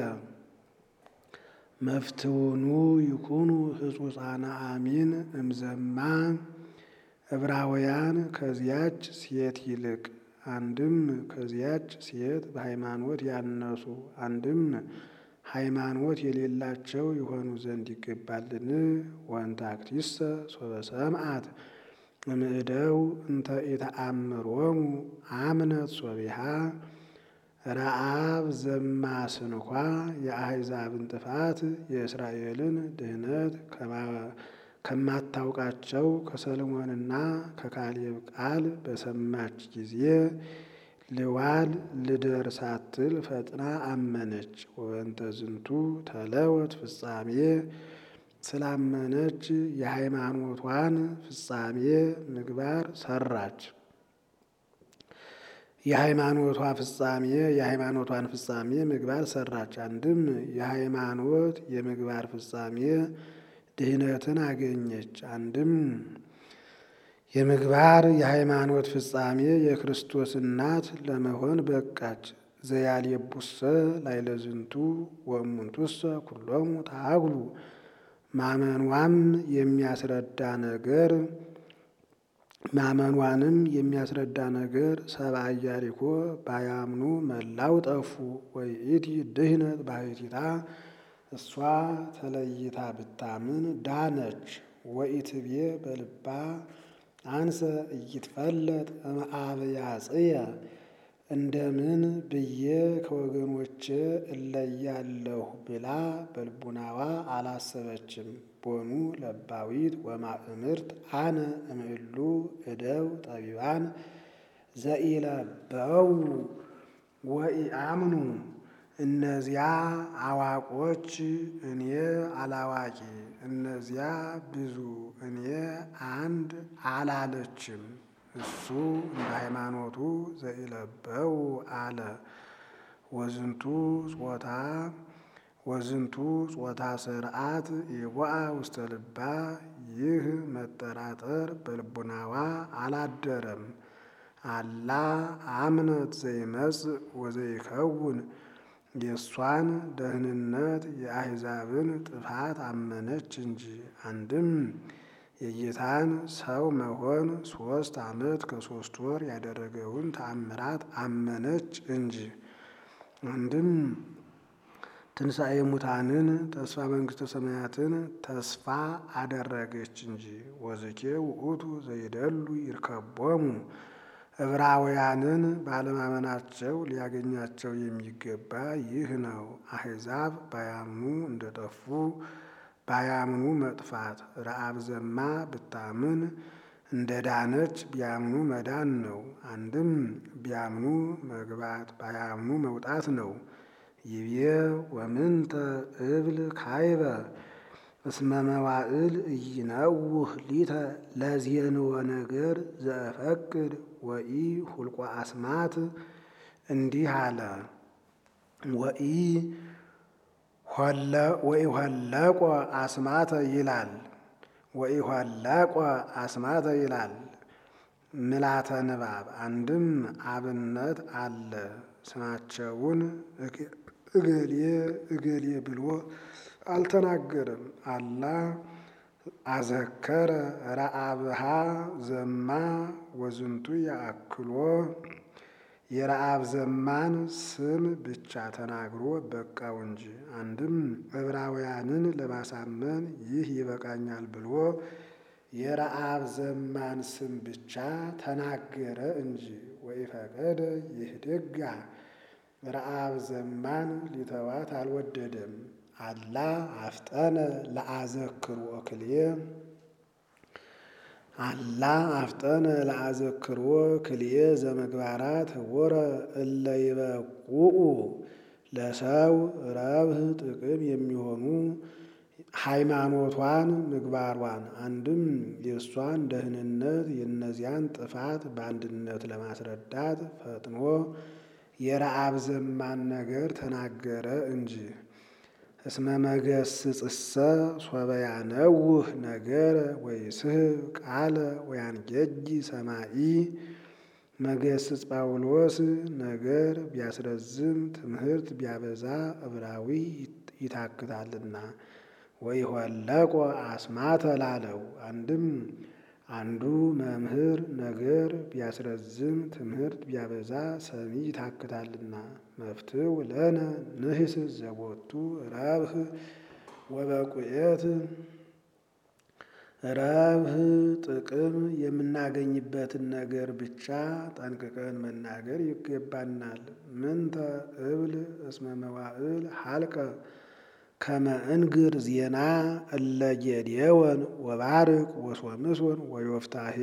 መፍትውኑ ይኩኑ ህጹፃነ አሚን እምዘማ ዕብራውያን ከዚያች ሴት ይልቅ አንድም ከዚያች ሴት በሃይማኖት ያነሱ አንድም ሃይማኖት የሌላቸው የሆኑ ዘንድ ይገባልን? ወንታክቲሰ ሶበ ሰምዓት እምእደው እንተ ኢተአምሮሙ አምነት ሶቢሃ ረአብ ዘማስንኳ የአሕዛብን ጥፋት የእስራኤልን ድህነት ከማታውቃቸው ከሰሎሞንና ከካሌብ ቃል በሰማች ጊዜ ልዋል ልደር ሳትል ፈጥና አመነች። ወበንተ ዝንቱ ተለወት ፍጻሜ ስላመነች የሃይማኖቷን ፍጻሜ ምግባር ሰራች። የሃይማኖቷ ፍጻሜ የሃይማኖቷን ፍጻሜ ምግባር ሰራች። አንድም የሃይማኖት የምግባር ፍጻሜ ድህነትን አገኘች። አንድም የምግባር የሃይማኖት ፍጻሜ የክርስቶስ እናት ለመሆን በቃች። ዘያልየቡሰ ላይለዝንቱ ወእሙንቱሰ ኩሎሙ ታግሉ ማመኗም የሚያስረዳ ነገር ማመኗንም የሚያስረዳ ነገር ሰብአ ኢያሪኮ ባያምኑ መላው ጠፉ። ወይእቲ ድህነት ባሕቲታ እሷ ተለይታ ብታምን ዳነች። ወኢትቤ በልባ አንሰ እይትፈለጥ እምአብያጽየ እንደምን ብዬ ከወገኖቼ እለያለሁ ብላ በልቡናዋ አላሰበችም። ቦኑ ለባዊት ወማእምርት አነ እምእሉ እደው ጠቢባን ዘኢለበው ወኢአምኑ እነዚያ አዋቆች እኔ አላዋቂ እነዚያ ብዙ እኔ አንድ አላለችም። እሱ እንደ ሃይማኖቱ ዘኢለበው አለ። ወዝንቱ ጾታ ወዝንቱ ጾታ ስርዓት የቦአ ውስተ ልባ ይህ መጠራጠር በልቡናዋ አላደረም። አላ አምነት ዘይመጽእ ወዘይከውን የእሷን ደህንነት የአሕዛብን ጥፋት አመነች እንጂ። አንድም የጌታን ሰው መሆን ሦስት ዓመት ከሦስት ወር ያደረገውን ተአምራት አመነች እንጂ። አንድም ትንሣኤ ሙታንን ተስፋ መንግሥተ ሰማያትን ተስፋ አደረገች እንጂ። ወዝኬ ውእቱ ዘይደሉ ይርከቦሙ ዕብራውያንን ባለማመናቸው ሊያገኛቸው የሚገባ ይህ ነው። አሕዛብ ባያምኑ እንደጠፉ ባያምኑ መጥፋት ረአብ ዘማ ብታምን እንደ ዳነች ቢያምኑ መዳን ነው። አንድም ቢያምኑ መግባት ባያምኑ መውጣት ነው። ይቤ ወምንተ እብል ካይበ እስመ መዋዕል ኢይነውህ ሊተ ለዜንወ ነገር ዘእፈቅድ ወኢ ሁልቆ አስማት እንዲህ አለ። ወኢ ወኢሆለቆ አስማተ ይላል ወኢሆለቆ አስማተ ይላል ምላተ ንባብ አንድም አብነት አለ። ስማቸውን እገሌ እገሌ ብሎ አልተናገረም። አላ አዘከረ ረአብሃ ዘማ ወዝንቱ ያአክሎ የረአብ ዘማን ስም ብቻ ተናግሮ በቃው እንጂ። አንድም ዕብራውያንን ለማሳመን ይህ ይበቃኛል ብሎ የረአብ ዘማን ስም ብቻ ተናገረ እንጂ። ወኢፈቀደ ይህድጋ ረአብ ዘማን ሊተዋት አልወደደም። አላ አፍጠነ ለአዘክሮ ክልኤ አላ አፍጠነ ለአዘክሮ ክልኤ ዘመግባራት ወረ እለ ይበቁኡ ለሰው ረብህ ጥቅም የሚሆኑ ሃይማኖቷን ምግባሯን አንድም የእሷን ደህንነት የእነዚያን ጥፋት በአንድነት ለማስረዳት ፈጥኖ የረአብ ዘማን ነገር ተናገረ እንጂ። እስመ መገስጽሰ ሶበ ያነውህ ነገር ወይስሕብ ቃለ ወያንጌጂ ሰማኢ መገስጽ ጳውሎስ ነገር ቢያስረዝም ትምህርት ቢያበዛ ዕብራዊ ይታክታልና ወይሆለቆ አስማተ ላለው አንድም አንዱ መምህር ነገር ቢያስረዝም ትምህርት ቢያበዛ ሰሚ ይታክታልና። መፍትው ለነ ንህስ ዘቦቱ ረብህ ወበቁየት ረብህ ጥቅም የምናገኝበትን ነገር ብቻ ጠንቅቀን መናገር ይገባናል። ምንተ እብል እስመ መዋዕል ሀልቀ ከመ እንግር ዜና እለ ጌዴዎን ወባርቅ ወሶምሶን ወዮፍታሔ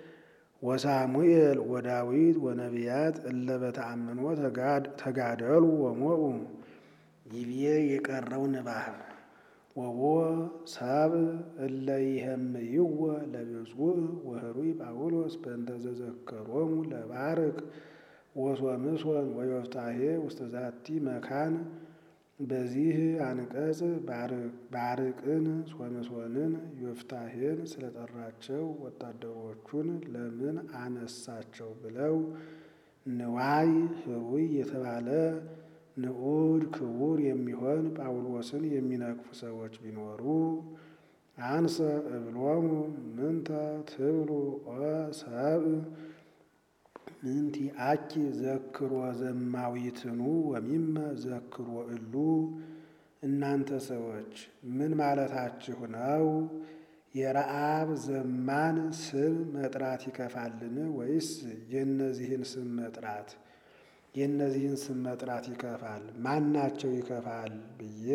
ወሳሙኤል ወዳዊት ወነቢያት እለ በተአምኖ ተጋደሉ ወሞኡ ይብዬ የቀረው ንባብ ወቦ ሰብ እለ ይሄምይዎ ለብፁዕ ወህሩይ ጳውሎስ በእንተ ዘዘከሮሙ ለባርቅ ወሶምሶን ወዮፍታሔ ውስተ ዛቲ መካን። በዚህ አንቀጽ ባርቅን ሶምሶንን ዮፍታሔን ስለጠራቸው ወታደሮቹን ለምን አነሳቸው ብለው ንዋይ ህሩይ የተባለ ንዑድ ክቡር የሚሆን ጳውሎስን የሚነቅፉ ሰዎች ቢኖሩ አንሰ እብሎሙ ምንተ ትብሉ ኦ ሰብእ ምንቲ አኪ ዘክሮ ዘማዊትኑ ወሚመ ዘክሮ እሉ። እናንተ ሰዎች ምን ማለታችሁ ነው? የረአብ ዘማን ስም መጥራት ይከፋልን? ወይስ የእነዚህን ስም መጥራት የእነዚህን ስም መጥራት ይከፋል? ማናቸው ይከፋል ብዬ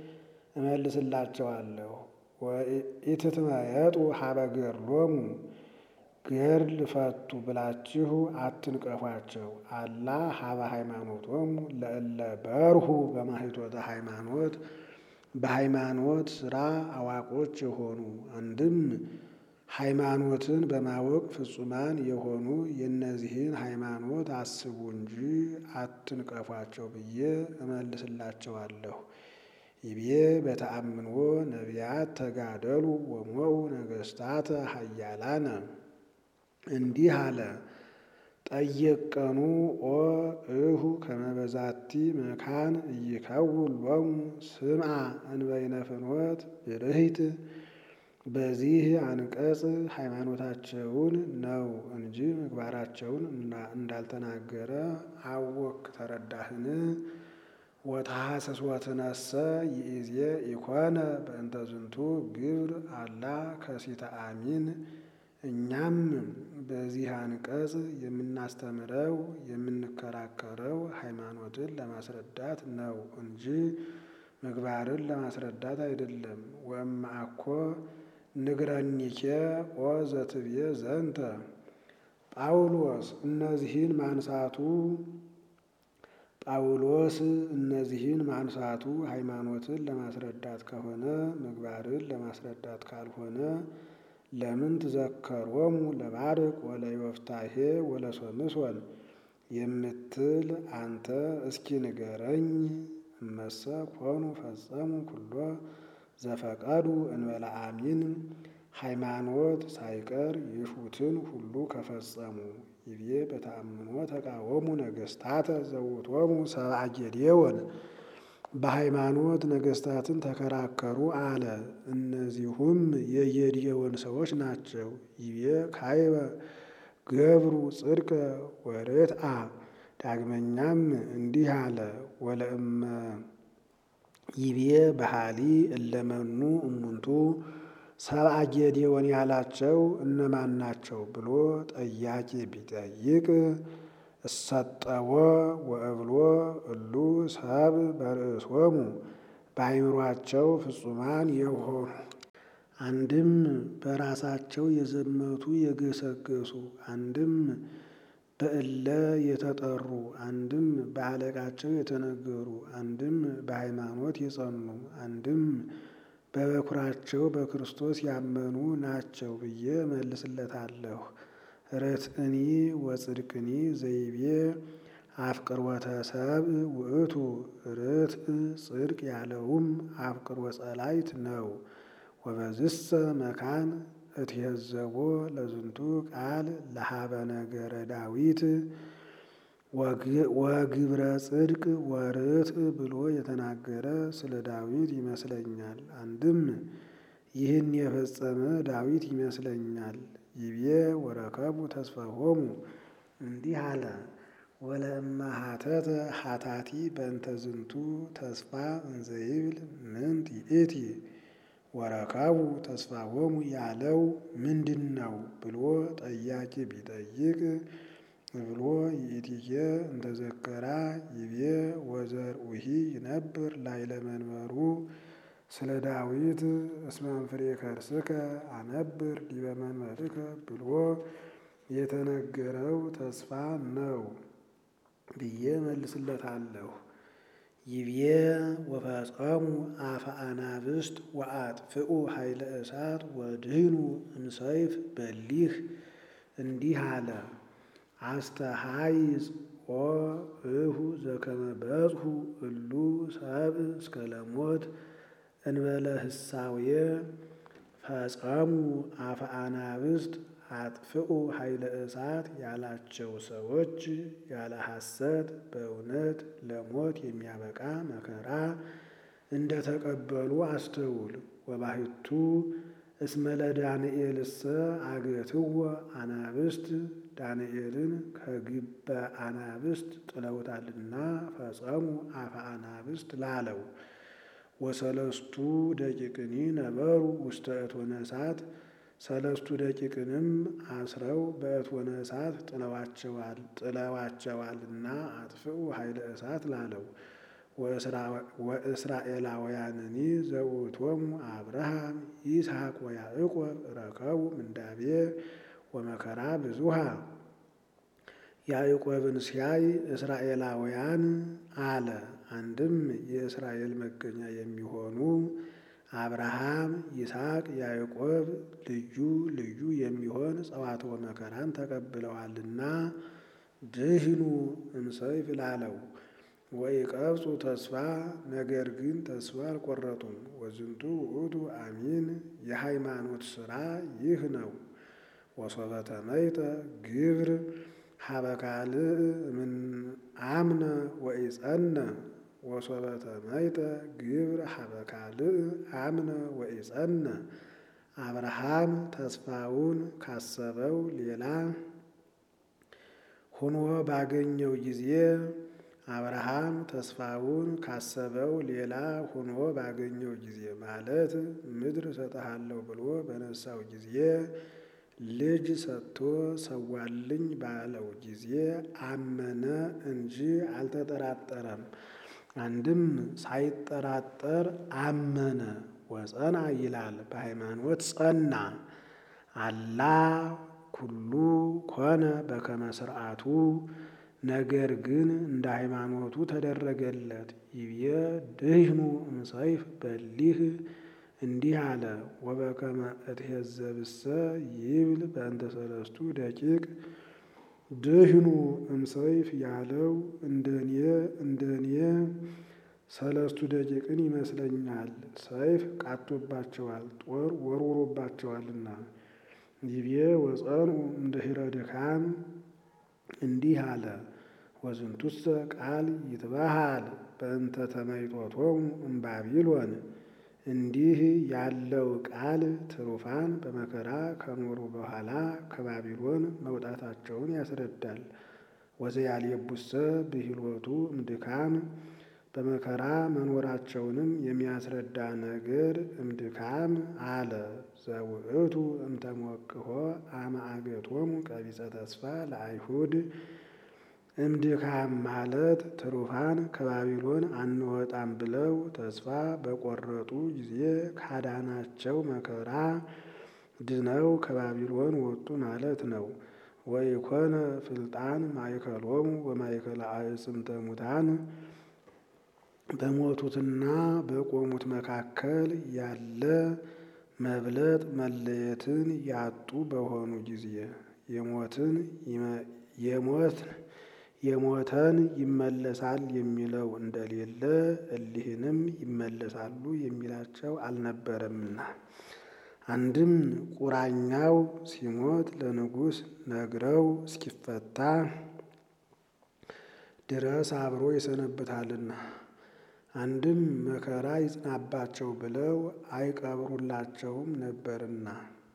እመልስላቸዋለሁ። ኢትትመየጡ ሀበ ገድሎሙ ገድል ፈቱ ብላችሁ አትንቀፏቸው። አላ ሀበ ሃይማኖቶሙ ለእለ በርሁ በማኅቶተ ሃይማኖት በሃይማኖት ሥራ አዋቆች የሆኑ አንድም ሃይማኖትን በማወቅ ፍጹማን የሆኑ የእነዚህን ሃይማኖት አስቡ እንጂ አትንቀፏቸው ብዬ እመልስላቸዋለሁ። ይቤ በተአምንዎ ነቢያት ተጋደሉ ወሞኡ ነገሥታተ ኃያላነ እንዲህ አለ። ጠየቀኑ ኦ እሁ ከመበዛቲ መካን እይከውን ሎሙ ስምዓ እንበይነ ፍኖት ብርሂት። በዚህ አንቀጽ ሃይማኖታቸውን ነው እንጂ ምግባራቸውን እንዳልተናገረ አወክ ተረዳህን? ወተሐሰስወትነሰ ይእዜ ኢኮነ በእንተ ዝንቱ ግብር አላ ከሲተ አሚን። እኛም በዚህ አንቀጽ የምናስተምረው የምንከራከረው ሃይማኖትን ለማስረዳት ነው እንጂ ምግባርን ለማስረዳት አይደለም። ወእምአኮ ንግረኒኬ ኦ ዘትብዬ ዘንተ ጳውሎስ እነዚህን ማንሳቱ ጳውሎስ እነዚህን ማንሳቱ ሃይማኖትን ለማስረዳት ከሆነ ምግባርን ለማስረዳት ካልሆነ ለምን ትዘከሮሙ ለባርቅ ወለዮፍታሔ ወለሶምሶን የምትል አንተ እስኪ ንገረኝ። እመሰ ኮኑ ፈጸሙ ኩሎ ዘፈቀዱ እንበለ አሚን ሃይማኖት ሳይቀር የሹትን ሁሉ ከፈጸሙ ይቤ በተአምኖ ተቃወሙ ነገሥታተ ዘውቶሙ ሰብአ ጌዴዎን በሃይማኖት ነገሥታትን ተከራከሩ አለ። እነዚሁም የጌዴዎን ሰዎች ናቸው። ይቤ ካይበ ገብሩ ጽድቀ ወርትአ ዳግመኛም እንዲህ አለ። ወለእመ ይቤ ባህሊ እለመኑ እሙንቱ ሰብአ ጌዴዎን ያላቸው እነማን ናቸው ብሎ ጠያቂ ቢጠይቅ እሰጠዎ ወእብሎ እሉ ሰብ በርእሶሙ በአይምሯቸው ፍጹማን የሆኑ አንድም በራሳቸው የዘመቱ የገሰገሱ አንድም በእለ የተጠሩ አንድም በአለቃቸው የተነገሩ አንድም በሃይማኖት የጸኑ አንድም በበኩራቸው በክርስቶስ ያመኑ ናቸው ብዬ መልስለታለሁ። ርትዕኒ ወጽድቅኒ ዘይቤ አፍቅሮተ ሰብእ ውእቱ ርትዕ ጽድቅ ያለውም አፍቅሮ ጸላይት ነው። ወበዝሰ መካን እትሄዘቦ ለዝንቱ ቃል ለሀበ ነገረ ዳዊት ወግብረ ጽድቅ ወርትዕ ብሎ የተናገረ ስለ ዳዊት ይመስለኛል። አንድም ይህን የፈጸመ ዳዊት ይመስለኛል። ይቤ ወረከቡ ተስፋሆሙ እንዲህ አለ። ወለእመ ሀተተ ሀታቲ በእንተ ዝንቱ ተስፋ እንዘይብል ምንት ይእቲ ወረከቡ ተስፋሆሙ ያለው ምንድን ነው ብሎ ጠያቂ ቢጠይቅ ብሎ ይእቲኬ እንተዘከራ ይቤ ወዘርኡሂ ይነብር ላዕለ መንበሩ ስለ ዳዊት እስመ እምፍሬ ከርስከ አነብር ዲበ መንበርከ ብሎ የተነገረው ተስፋ ነው ብዬ መልስለታለሁ። ይቤ ወፈጸሙ አፈ አናብስት ወአጥፍኡ ኃይለ እሳት ወድህኑ እምሰይፍ በሊህ እንዲህ አለ። አስተሃይጽ ኦ እሁ ዘከመ በጽሑ እሉ ሰብእ እስከ ለሞት እንበለ ህሳዌ ፈጸሙ አፈ አናብስት አጥፍኡ ኃይለ እሳት ያላቸው ሰዎች ያለ ሐሰት በእውነት ለሞት የሚያበቃ መከራ እንደተቀበሉ አስተውል። ወባሕቱ እስመ ለዳንኤልሰ አገትዎ አናብስት ዳንኤልን ከግበ አናብስት ጥለውታልና ፈጸሙ አፈ አናብስት ላለው። ወሰለስቱ ደቂቅኒ ነበሩ ውስተ እቶነ እሳት ሰለስቱ ደቂቅንም አስረው በእቶነ እሳት ጥለዋቸዋልና አጥፍኡ ኃይለ እሳት ላለው። ወእስራኤላውያንኒ ዘውእቶሙ አብርሃም ይስሐቅ ወያዕቆብ ረከቡ ምንዳቤ ወመከራ ብዙሃ። ያዕቆብን ሲያይ እስራኤላውያን አለ። አንድም የእስራኤል መገኛ የሚሆኑ አብርሃም፣ ይስሐቅ፣ ያዕቆብ ልዩ ልዩ የሚሆን ጸዋትወ መከራን ተቀብለዋልና ድህኑ እምሰይፍ ላለው። ወኢቀብፁ ተስፋ ነገር ግን ተስፋ አልቆረጡም። ወዝንቱ ውእቱ አሚን የሃይማኖት ሥራ ይህ ነው። ወሶበ ተመይጠ ግብር ሀበ ካልእ እምን አምነ ወኢጸነ ወሶበ ተመይጠ ግብር ሀበ ካልእ አምነ ወኢጸነ አብርሃም ተስፋውን ካሰበው ሌላ ሆኖ ባገኘው ጊዜ አብርሃም ተስፋውን ካሰበው ሌላ ሆኖ ባገኘው ጊዜ ማለት ምድር እሰጥሃለሁ ብሎ በነሳው ጊዜ ልጅ ሰጥቶ ሰዋልኝ ባለው ጊዜ አመነ እንጂ አልተጠራጠረም። አንድም ሳይጠራጠር አመነ። ወጸና ይላል በሃይማኖት ጸና። አላ ኩሉ ኮነ በከመ ስርዓቱ ነገር ግን እንደ ሃይማኖቱ ተደረገለት። ይብየ ድህኑ እምሰይፍ በሊህ እንዲህ አለ። ወበከመ እትሄዘብሰ ይብል በእንተ ሰለስቱ ደቂቅ ድህኑ እምሰይፍ ያለው እንደኔ እንደኔ ሰለስቱ ደቂቅን ይመስለኛል። ሰይፍ ቃቶባቸዋል፣ ጦር ወርውሮባቸዋልና። ይቤ ወጸንኡ እምድኅረ ድካም እንዲህ አለ። ወዝንቱሰ ቃል ይትበሃል በእንተ ተመይጦቶሙ እምባቢሎን እንዲህ ያለው ቃል ትሩፋን በመከራ ከኖሩ በኋላ ከባቢሎን መውጣታቸውን ያስረዳል። ወዘያልየቡሰ ብሂሎቱ እምድካም በመከራ መኖራቸውንም የሚያስረዳ ነገር እምድካም አለ። ዘውእቱ እምተሞቅሖ አመ አገቶሙ ቀቢጸ ተስፋ ለአይሁድ እምድካም ማለት ትሩፋን ከባቢሎን አንወጣም ብለው ተስፋ በቆረጡ ጊዜ ካዳናቸው መከራ ድነው ከባቢሎን ወጡ ማለት ነው። ወኢኮነ ፍልጣን ማእከሎሙ ወማእከለ አዕጽምተ ሙታን በሞቱትና በቆሙት መካከል ያለ መብለጥ መለየትን ያጡ በሆኑ ጊዜ የሞትን የሞት የሞተን ይመለሳል የሚለው እንደሌለ እሊህንም ይመለሳሉ የሚላቸው አልነበረምና። አንድም ቁራኛው ሲሞት ለንጉሥ ነግረው እስኪፈታ ድረስ አብሮ ይሰነብታልና። አንድም መከራ ይጽናባቸው ብለው አይቀብሩላቸውም ነበርና።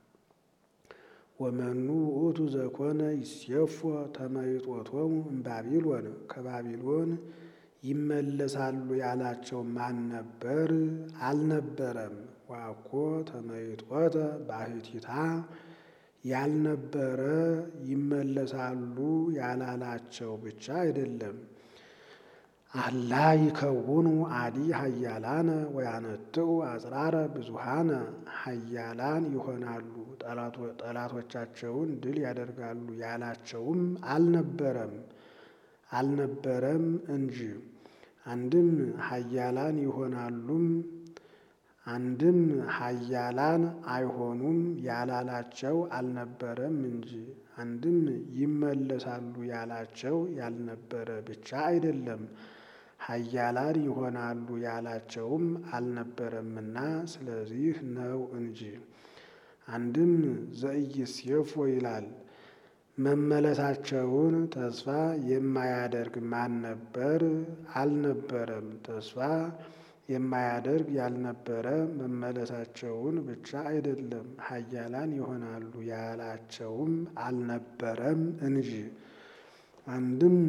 ወመኑ ውእቱ ዘኮነ ይሴፎ ተመይጦቶሙ እምባቢሎን ከባቢሎን ይመለሳሉ ያላቸው ማን ነበር? አልነበረም። ዋኮ ተመይጦተ ባሕቲታ ያልነበረ ይመለሳሉ ያላላቸው ብቻ አይደለም። አላ ይከውኑ አዲ ሀያላነ ወያነትኡ አጽራረ ብዙሃነ ሀያላን ይሆናሉ ጠላቶቻቸውን ድል ያደርጋሉ ያላቸውም አልነበረም አልነበረም እንጂ አንድም ሀያላን ይሆናሉም አንድም ሀያላን አይሆኑም ያላላቸው አልነበረም እንጂ አንድም ይመለሳሉ ያላቸው ያልነበረ ብቻ አይደለም ሀያላን ይሆናሉ ያላቸውም አልነበረምና ስለዚህ ነው እንጂ። አንድም ዘኢይሴፎ ይላል መመለሳቸውን ተስፋ የማያደርግ ማን ነበር? አልነበረም። ተስፋ የማያደርግ ያልነበረ መመለሳቸውን ብቻ አይደለም ሀያላን ይሆናሉ ያላቸውም አልነበረም እንጂ። አንድም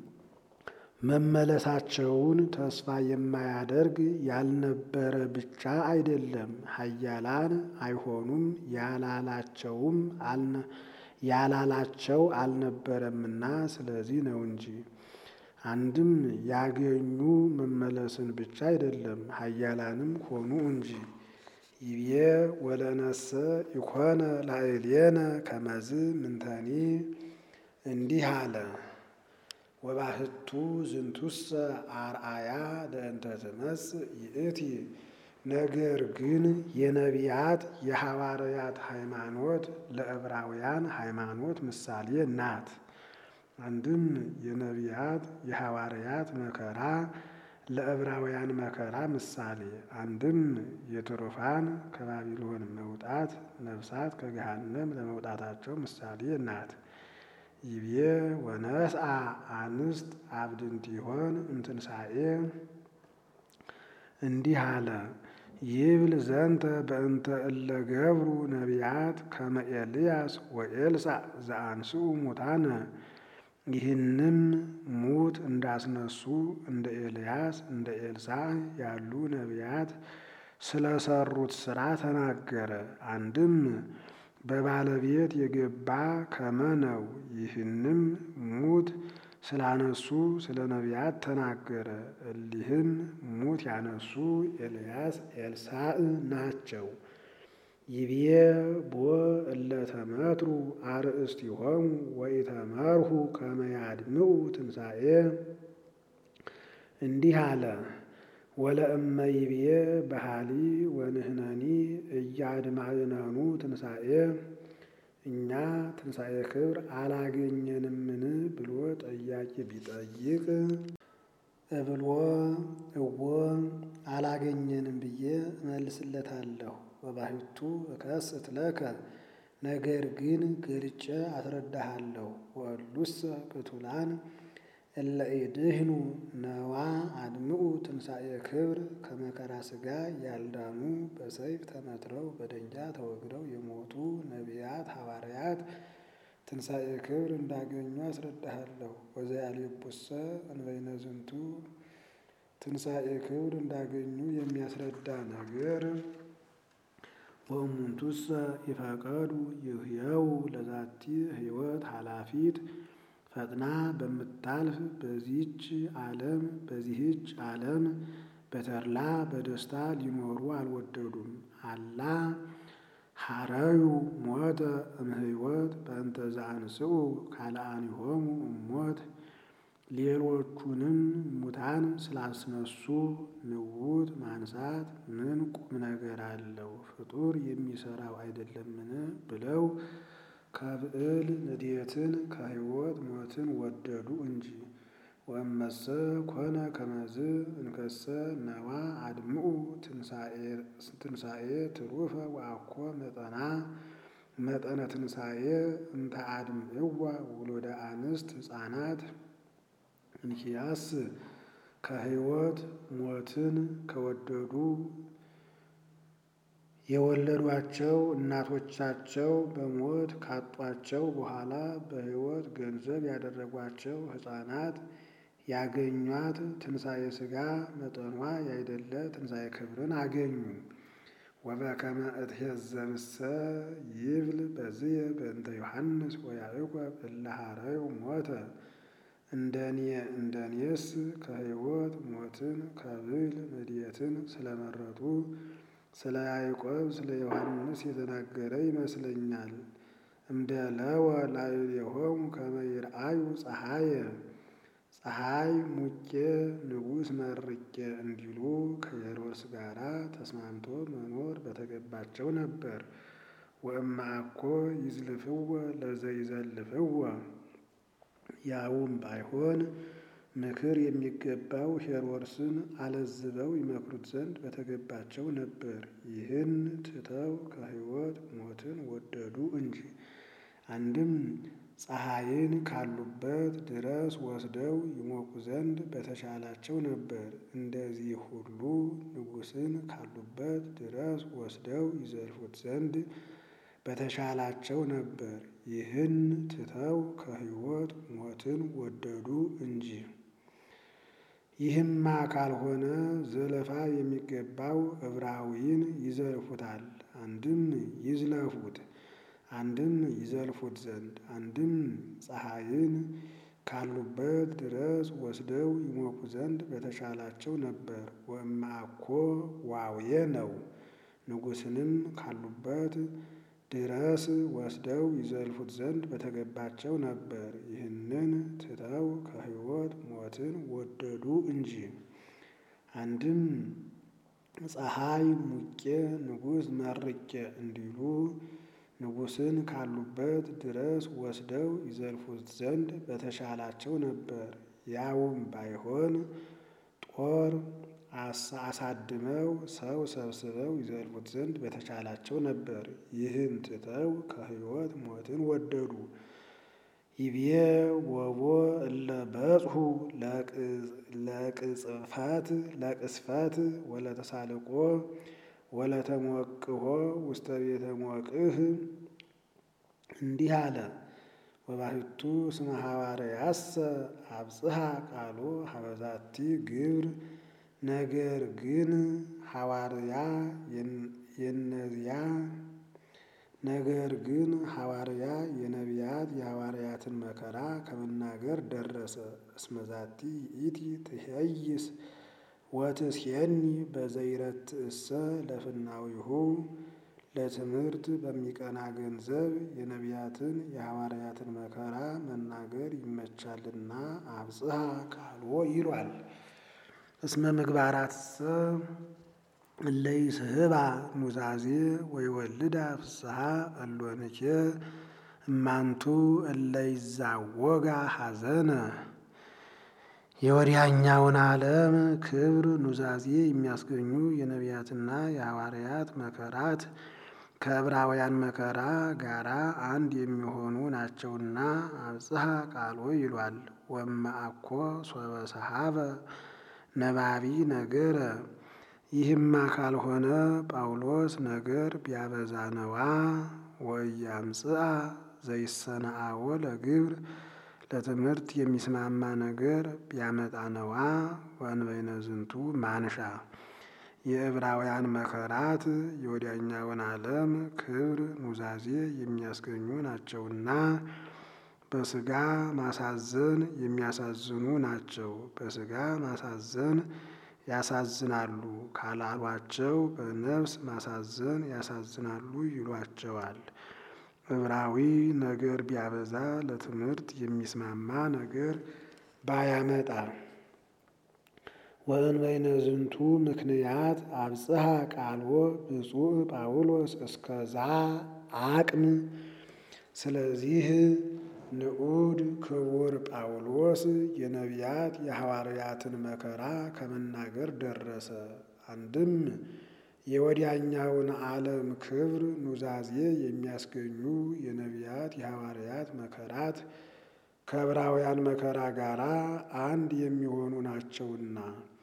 መመለሳቸውን ተስፋ የማያደርግ ያልነበረ ብቻ አይደለም ሀያላን አይሆኑም ያላላቸውም ያላላቸው አልነበረምና ስለዚህ ነው እንጂ። አንድም ያገኙ መመለስን ብቻ አይደለም ሀያላንም ሆኑ እንጂ። ይቤ ወለነሰ ኢኮነ ላዕሌነ ከመዝ ምንተኒ እንዲህ አለ። ወባህቱ ዝንቱሰ አርአያ ለእንተ ትመጽእ ይእቲ ነገር ግን የነቢያት የሐዋርያት ሃይማኖት ለዕብራውያን ሃይማኖት ምሳሌ ናት። አንድም የነቢያት የሐዋርያት መከራ ለዕብራውያን መከራ ምሳሌ፣ አንድም የትሩፋን ከባቢሎን መውጣት ነፍሳት ከገሃነም ለመውጣታቸው ምሳሌ ናት። ይቤ ወነስአ አንስት አብድንቲሆን እምትንሣኤ እንዲህ አለ። ይብል ዘንተ በእንተ እለ ገብሩ ነቢያት ከመ ኤልያስ ወኤልሳዕ ዘአንስኡ ሙታነ ይህንም ሙት እንዳስነሱ እንደ ኤልያስ እንደ ኤልሳዕ ያሉ ነቢያት ስለሰሩት ሥራ ተናገረ። አንድም በባለቤት የገባ ከመ ነው። ይህንም ሙት ስላነሱ ስለ ነቢያት ተናገረ። እሊህም ሙት ያነሱ ኤልያስ ኤልሳዕ ናቸው። ይቤ ቦ እለ ተመትሩ አርእስቲሆሙ ወኢተመርሁ ከመ ያድምዑ ትንሣኤ እንዲህ አለ። ወለእመ ይቤ በሃሊ ወንህነኒ እያድማዕነኑ ትንሣኤ እኛ ትንሣኤ ክብር አላገኘንምን ብሎ ጠያቂ ቢጠይቅ እብሎ እዎ አላገኘንም ብዬ እመልስለታለሁ። ወባሕቱ እከስት ለከ ነገር ግን ገልጬ አስረዳሃለሁ። ወእሉሰ ቅቱላን እለ ኢድህኑ ነዋ አድምዑ ትንሣኤ ክብር ከመከራ ሥጋ ያልዳኑ በሰይፍ ተመትረው በደንጃ ተወግረው የሞቱ ነቢያት ሐዋርያት ትንሣኤ ክብር እንዳገኙ አስረዳሃለሁ። ወዘያልየቡሰ እንበይነ ዝንቱ ትንሣኤ ክብር እንዳገኙ የሚያስረዳ ነገር ወእሙንቱሰ ይፈቀዱ ይህየው ለዛቲ ሕይወት ኃላፊት ፈጥና በምታልፍ በዚህች ዓለም በዚህች ዓለም በተድላ በደስታ ሊኖሩ አልወደዱም። አላ ሐረዩ ሞተ እምሕይወት በእንተ ዘአንስኡ ካልአኒሆሙ እሞት ሌሎቹንም ሙታን ስላስነሱ ንውት ማንሳት ምን ቁም ነገር አለው? ፍጡር የሚሰራው አይደለምን? ብለው ከብዕል ንዴትን ከሕይወት ሞትን ወደዱ እንጂ። ወእመሰ ኮነ ከመዝ እንከሰ ነዋ አድምዑ ትንሣኤ ትሩፈ ወአኮ መጠና መጠነ ትንሣኤ እንተ አድምዕዋ ውሉደ አንስት ሕፃናት እንኪያስ ከሕይወት ሞትን ከወደዱ የወለዷቸው እናቶቻቸው በሞት ካጧቸው በኋላ በሕይወት ገንዘብ ያደረጓቸው ሕፃናት ያገኟት ትንሣኤ ሥጋ መጠኗ ያይደለ ትንሣኤ ክብርን አገኙ። ወበከመ እትሄዘብሰ ይብል በዝየ በእንተ ዮሐንስ ወያዕቆብ እለ ሐረዩ ሞተ እንደኔ እንደኔስ ከሕይወት ሞትን ከብል ምድየትን ስለመረጡ ስለ ያዕቆብ ስለ ዮሐንስ የተናገረ ይመስለኛል። እምደለወ ላዕሌሆሙ ከመ ይርአዩ ፀሐየ ፀሐይ ሙቄ ንጉሥ መርቄ እንዲሉ ከሄሮድስ ጋር ተስማምቶ መኖር በተገባቸው ነበር። ወእምአኮ ይዝልፍወ ለዘይዘልፍወ ያውም ባይሆን ምክር የሚገባው ሄሮድስን አለዝበው ይመክሩት ዘንድ በተገባቸው ነበር። ይህን ትተው ከሕይወት ሞትን ወደዱ እንጂ። አንድም ፀሐይን ካሉበት ድረስ ወስደው ይሞቁ ዘንድ በተሻላቸው ነበር። እንደዚህ ሁሉ ንጉሥን ካሉበት ድረስ ወስደው ይዘልፉት ዘንድ በተሻላቸው ነበር። ይህን ትተው ከሕይወት ሞትን ወደዱ እንጂ። ይህማ ካልሆነ ዘለፋ የሚገባው ዕብራዊን ይዘልፉታል። አንድም ይዝለፉት፣ አንድም ይዘልፉት ዘንድ አንድም ፀሐይን ካሉበት ድረስ ወስደው ይሞቁ ዘንድ በተሻላቸው ነበር። ወእምአኮ ዋውየ ነው። ንጉሥንም ካሉበት ድረስ ወስደው ይዘልፉት ዘንድ በተገባቸው ነበር። ይህንን ትተው ከሕይወት ሞትን ወደዱ እንጂ። አንድም ፀሐይ ሙቄ ንጉሥ መርቄ እንዲሉ ንጉሥን ካሉበት ድረስ ወስደው ይዘልፉት ዘንድ በተሻላቸው ነበር። ያውም ባይሆን ጦር አሳድመው ሰው ሰብስበው ይዘልፉት ዘንድ በተቻላቸው ነበር። ይህን ትተው ከሕይወት ሞትን ወደዱ። ይቤ ወቦ እለ በጽሑ ለቅጽፈት ለቅስፈት ወለተሳልቆ ወለተሞቅሆ ውስተ ቤተ ሞቅህ እንዲህ አለ። ወባሕቱ እስመ ሐዋርያሰ አብጽሐ ቃሎ ሀበዛቲ ግብር ነገር ግን ሐዋርያ የነዚያ ነገር ግን ሐዋርያ የነቢያት የሐዋርያትን መከራ ከመናገር ደረሰ። እስመዛቲ ይእቲ ትሄይስ ወትሴኒ በዘይረትእሰ ለፍናዊሁ ለትምህርት በሚቀና ገንዘብ የነቢያትን የሐዋርያትን መከራ መናገር ይመቻልና አብጽሐ ቃልዎ ይሏል። እስመ ምግባራትሰ እለ ይስሕባ ኑዛዜ ወይወልዳ ፍስሐ እሎንኬ እማንቱ እለ ይዛወጋ ሐዘነ የወዲያኛውን ዓለም ክብር ኑዛዜ የሚያስገኙ የነቢያትና የሐዋርያት መከራት ከዕብራውያን መከራ ጋራ አንድ የሚሆኑ ናቸውና አብጽሐ ቃሎ ይሏል። ወእምአኮ ሶበ ሰሐበ ነባቢ ነገረ ይህማ ካልሆነ ጳውሎስ ነገር ቢያበዛ ነዋ። ወኢያምጽአ ዘይሰነአዎ ለግብር ለትምህርት የሚስማማ ነገር ቢያመጣ ነዋ። ወእንበይነ ዝንቱ ማንሻ የዕብራውያን መከራት የወዲያኛውን ዓለም ክብር ኑዛዜ የሚያስገኙ ናቸውና በሥጋ ማሳዘን የሚያሳዝኑ ናቸው። በሥጋ ማሳዘን ያሳዝናሉ ካላሏቸው በነፍስ ማሳዘን ያሳዝናሉ ይሏቸዋል። ዕብራዊ ነገር ቢያበዛ ለትምህርት የሚስማማ ነገር ባያመጣ ወእንበይነ ዝንቱ ምክንያት አብጽሐ ቃልዎ ብፁዕ ጳውሎስ እስከዛ አቅም ስለዚህ ንዑድ ክቡር ጳውሎስ የነቢያት የሐዋርያትን መከራ ከመናገር ደረሰ። አንድም የወዲያኛውን ዓለም ክብር ኑዛዜ የሚያስገኙ የነቢያት የሐዋርያት መከራት ከዕብራውያን መከራ ጋር አንድ የሚሆኑ ናቸውና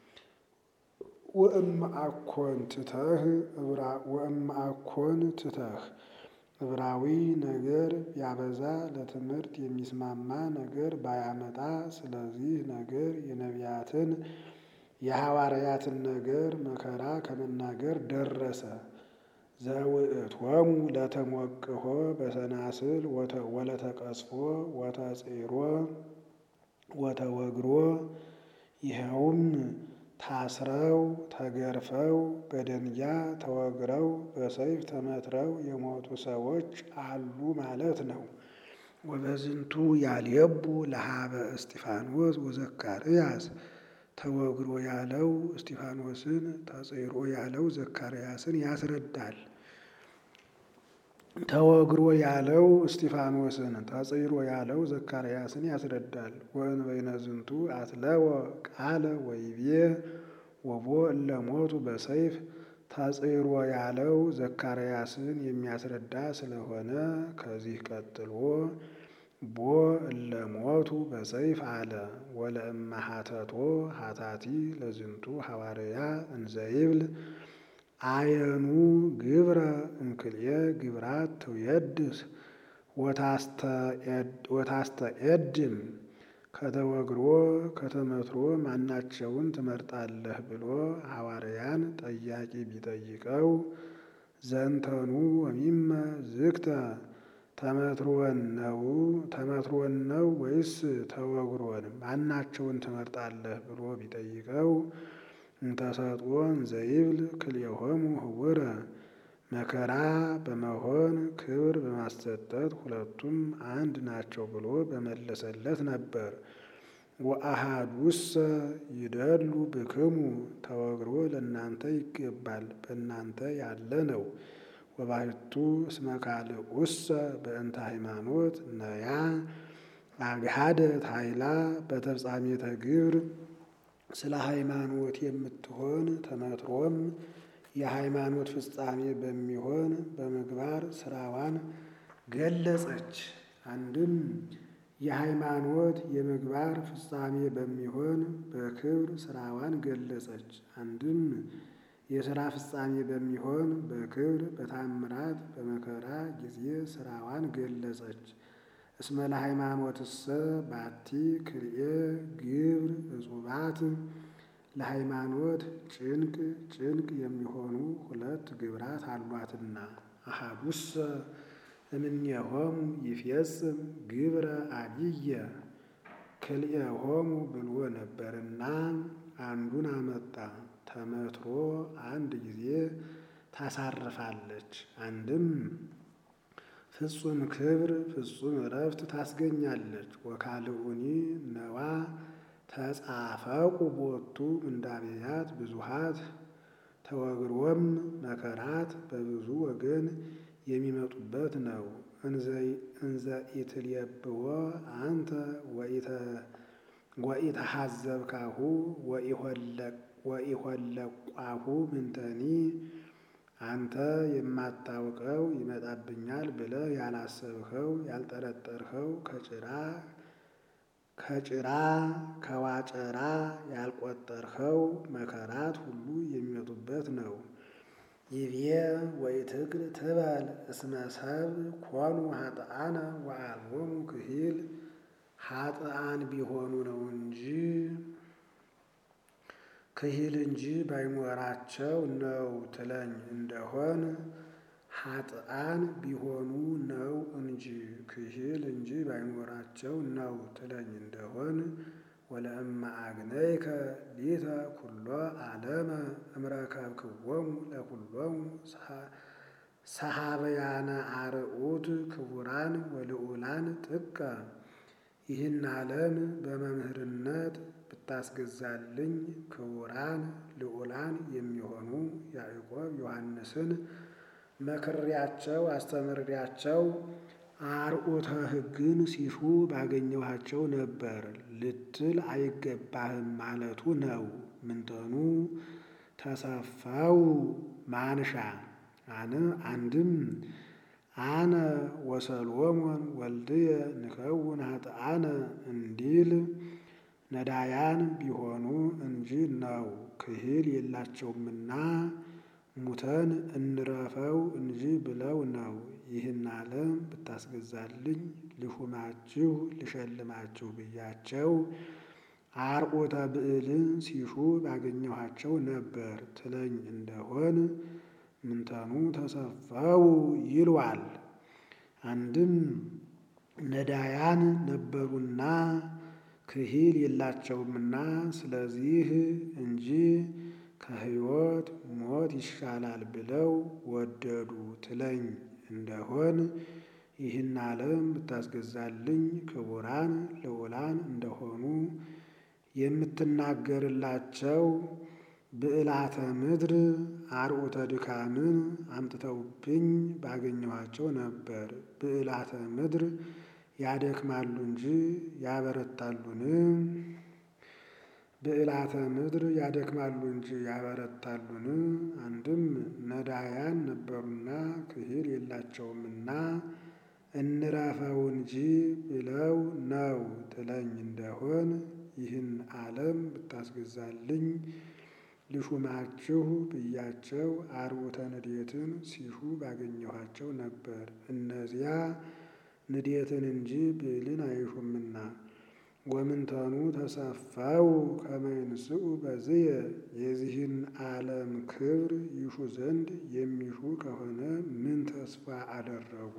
ወእምአኮን ትተህ ወእምአኮን ትተህ ዕብራዊ ነገር ቢያበዛ ለትምህርት የሚስማማ ነገር ባያመጣ ስለዚህ ነገር የነቢያትን የሐዋርያትን ነገር መከራ ከመናገር ደረሰ። ዘውእቶሙ ለተሞቅሖ በሰናስል ወለተቀስፎ ወተጽሮ ወተወግሮ ይኸውም ታስረው ተገርፈው በደንጊያ ተወግረው በሰይፍ ተመትረው የሞቱ ሰዎች አሉ ማለት ነው። ወበዝንቱ ያልየቡ ለሀበ እስጢፋኖስ ወዘካርያስ ተወግሮ ያለው እስጢፋኖስን ተጽሮ ያለው ዘካርያስን ያስረዳል። ተወግሮ ያለው እስጢፋኖስን ተጽሮ ያለው ዘካርያስን ያስረዳል። ወእንበይነ ዝንቱ አትለወ ቃለ ወይቤ ወቦ እለ ሞቱ በሰይፍ ተጽሮ ያለው ዘካርያስን የሚያስረዳ ስለሆነ ከዚህ ቀጥሎ ቦ እለ ሞቱ በሰይፍ አለ። ወለእመ ሀተቶ ሀታቲ ለዝንቱ ሐዋርያ እንዘይብል አየኑ ግብረ እምክልኤ ግብራት ትውየድስ ወታስተኤድም ከተወግሮ ከተመትሮ ማናቸውን ትመርጣለህ ብሎ ሐዋርያን ጠያቂ ቢጠይቀው ዘንተኑ ወሚመ ዝግተ ተመትሮን ነው ተመትሮን ነው ወይስ ተወግሮን ማናቸውን ትመርጣለህ ብሎ ቢጠይቀው እንተሰጥኦን ዘይብል ክልኤሆሙ ህውረ መከራ በመሆን ክብር በማሰጠት ሁለቱም አንድ ናቸው ብሎ በመለሰለት ነበር። ወአሃዱሰ ይደሉ ብክሙ ተወግሮ ለእናንተ ይገባል በእናንተ ያለ ነው። ወባሕቱ እስመ ካልኡሰ በእንተ ሃይማኖት ነያ አግሃደት ኃይላ በተፍጻሜተ ግብር ስለ ሃይማኖት የምትሆን ተመትሮም የሃይማኖት ፍጻሜ በሚሆን በምግባር ስራዋን ገለጸች። አንድም የሃይማኖት የምግባር ፍጻሜ በሚሆን በክብር ስራዋን ገለጸች። አንድም የስራ ፍጻሜ በሚሆን በክብር በታምራት በመከራ ጊዜ ስራዋን ገለጸች። እስመ ለሃይማኖትሰ ባቲ ክልኤ ግብር እጹባት ለሃይማኖት ጭንቅ ጭንቅ የሚሆኑ ሁለት ግብራት አሏትና አሃዱሰ እምኔሆሙ ይፌጽም ግብረ አብየ ክልኤሆሙ ብሎ ነበርና አንዱን አመጣ። ተመትሮ አንድ ጊዜ ታሳርፋለች። አንድም ፍጹም ክብር ፍጹም እረፍት ታስገኛለች። ወካልኡኒ ነዋ ተጻፈቁ ቦቱ ምንዳቤያት ብዙሃት ተወግሮም መከራት በብዙ ወገን የሚመጡበት ነው። እንዘ ኢትልየብዎ አንተ ወኢተሐዘብካሁ ወኢሆለቋሁ ምንተኒ አንተ የማታውቀው ይመጣብኛል ብለህ ያላሰብኸው ያልጠረጠርኸው ከጭራ ከጭራ ከዋጨራ ያልቆጠርኸው መከራት ሁሉ የሚመጡበት ነው። ይቤ ወኢትክል ትበል እስመ ሰብእ ኮኑ ኃጥአነ ወአልቦሙ ክሂል ኃጥአን ቢሆኑ ነው እንጂ ክሂል እንጂ ባይኖራቸው ነው ትለኝ እንደሆን ኃጥአን ቢሆኑ ነው እንጂ ክሂል እንጂ ባይኖራቸው ነው ትለኝ እንደሆን ወለእመ አግነይከ ሊተ ኩሎ ዓለመ እምረከብክዎሙ ለኩሎሙ ሰሃበያነ አርዑት ክቡራን ወልዑላን ጥቀ ይህን ዓለም በመምህርነት ብታስገዛልኝ ክቡራን ልዑላን የሚሆኑ ያዕቆብ ዮሐንስን መክሬያቸው አስተምሬያቸው አርዑተ ሕግን ሲሹ ባገኘኋቸው ነበር ልትል አይገባህም ማለቱ ነው። ምንተኑ ተሰፋው ማንሻ አንድም አነ ወሰሎሞን ወልድየ ንከውን ኃጥአነ እንዲል ነዳያን ቢሆኑ እንጂ ነው ክሂል የላቸውምና ሙተን እንረፈው እንጂ ብለው ነው። ይህን ዓለም ብታስገዛልኝ ልሹማችሁ ልሸልማችሁ ብያቸው አርዑተ ብዕልን ሲሹ ባገኘኋቸው ነበር ትለኝ እንደሆን ምንተኑ ተሰፈው ይሏል። አንድም ነዳያን ነበሩና ክሂል የላቸውምና ስለዚህ እንጂ ከሕይወት ሞት ይሻላል ብለው ወደዱ ትለኝ እንደሆን ይህን ዓለም ብታስገዛልኝ ክቡራን ልዑላን እንደሆኑ የምትናገርላቸው ብዕላተ ምድር አርዑተ ድካምን አምጥተውብኝ ባገኘኋቸው ነበር። ብዕላተ ምድር ያደክማሉ እንጂ ያበረታሉን? ብዕላተ ምድር ያደክማሉ እንጂ ያበረታሉን? አንድም ነዳያን ነበሩና ክሂል የላቸውምና እንረፈው እንጂ ብለው ነው ትለኝ እንደሆን ይህን ዓለም ብታስገዛልኝ ልሹማችሁ ብያቸው አርዑተ ንዴትን ሲሹ ባገኘኋቸው ነበር። እነዚያ ንዴትን እንጂ ብዕልን አይሹምና። ወምንተኑ ተሰፈው ከመ ይንስኡ በዝየ የዚህን ዓለም ክብር ይሹ ዘንድ የሚሹ ከሆነ ምን ተስፋ አደረጉ?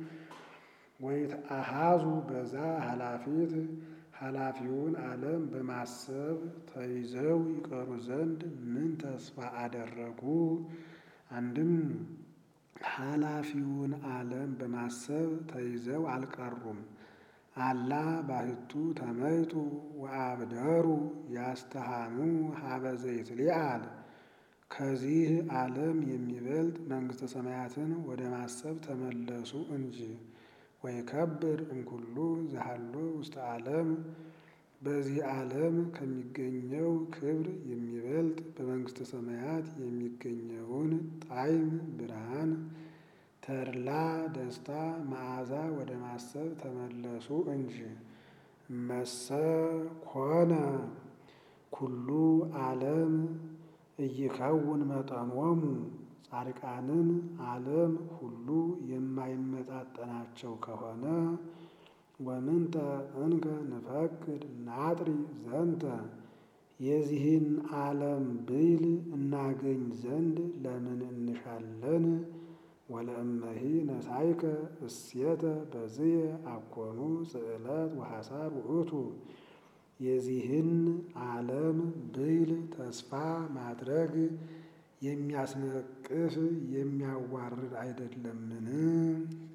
ወይትአሃዙ በዛ ኃላፊት ኃላፊውን ዓለም በማሰብ ተይዘው ይቀሩ ዘንድ ምን ተስፋ አደረጉ? አንድም ኃላፊውን ዓለም በማሰብ ተይዘው አልቀሩም። አላ ባሕቱ ተመይጡ ወአብደሩ ያስተሃኑ ሀበ ዘይትሊዓል ከዚህ ዓለም የሚበልጥ መንግሥተ ሰማያትን ወደ ማሰብ ተመለሱ እንጂ። ወይከብር እምኩሉ ዘሃሎ ውስተ ዓለም በዚህ ዓለም ከሚገኘው ክብር የሚበልጥ በመንግሥተ ሰማያት የሚገኘውን ጣዕም፣ ብርሃን፣ ተድላ፣ ደስታ፣ መዓዛ ወደ ማሰብ ተመለሱ እንጂ። እመሰ ኮነ ኩሉ ዓለም ኢይከውን መጠኖሙ ጻድቃንን ዓለም ሁሉ የማይመጣጠናቸው ከሆነ ወምንተ እንከ ንፈቅድ ናጥሪ ዘንተ የዚህን ዓለም ብይል እናገኝ ዘንድ ለምን እንሻለን? ወለእመሂ ነሳይከ እሴተ በዝየ አኮኑ ጽዕለት ወሐሳር ውእቱ የዚህን ዓለም ብይል ተስፋ ማድረግ የሚያስነቅፍ የሚያዋርድ አይደለምን?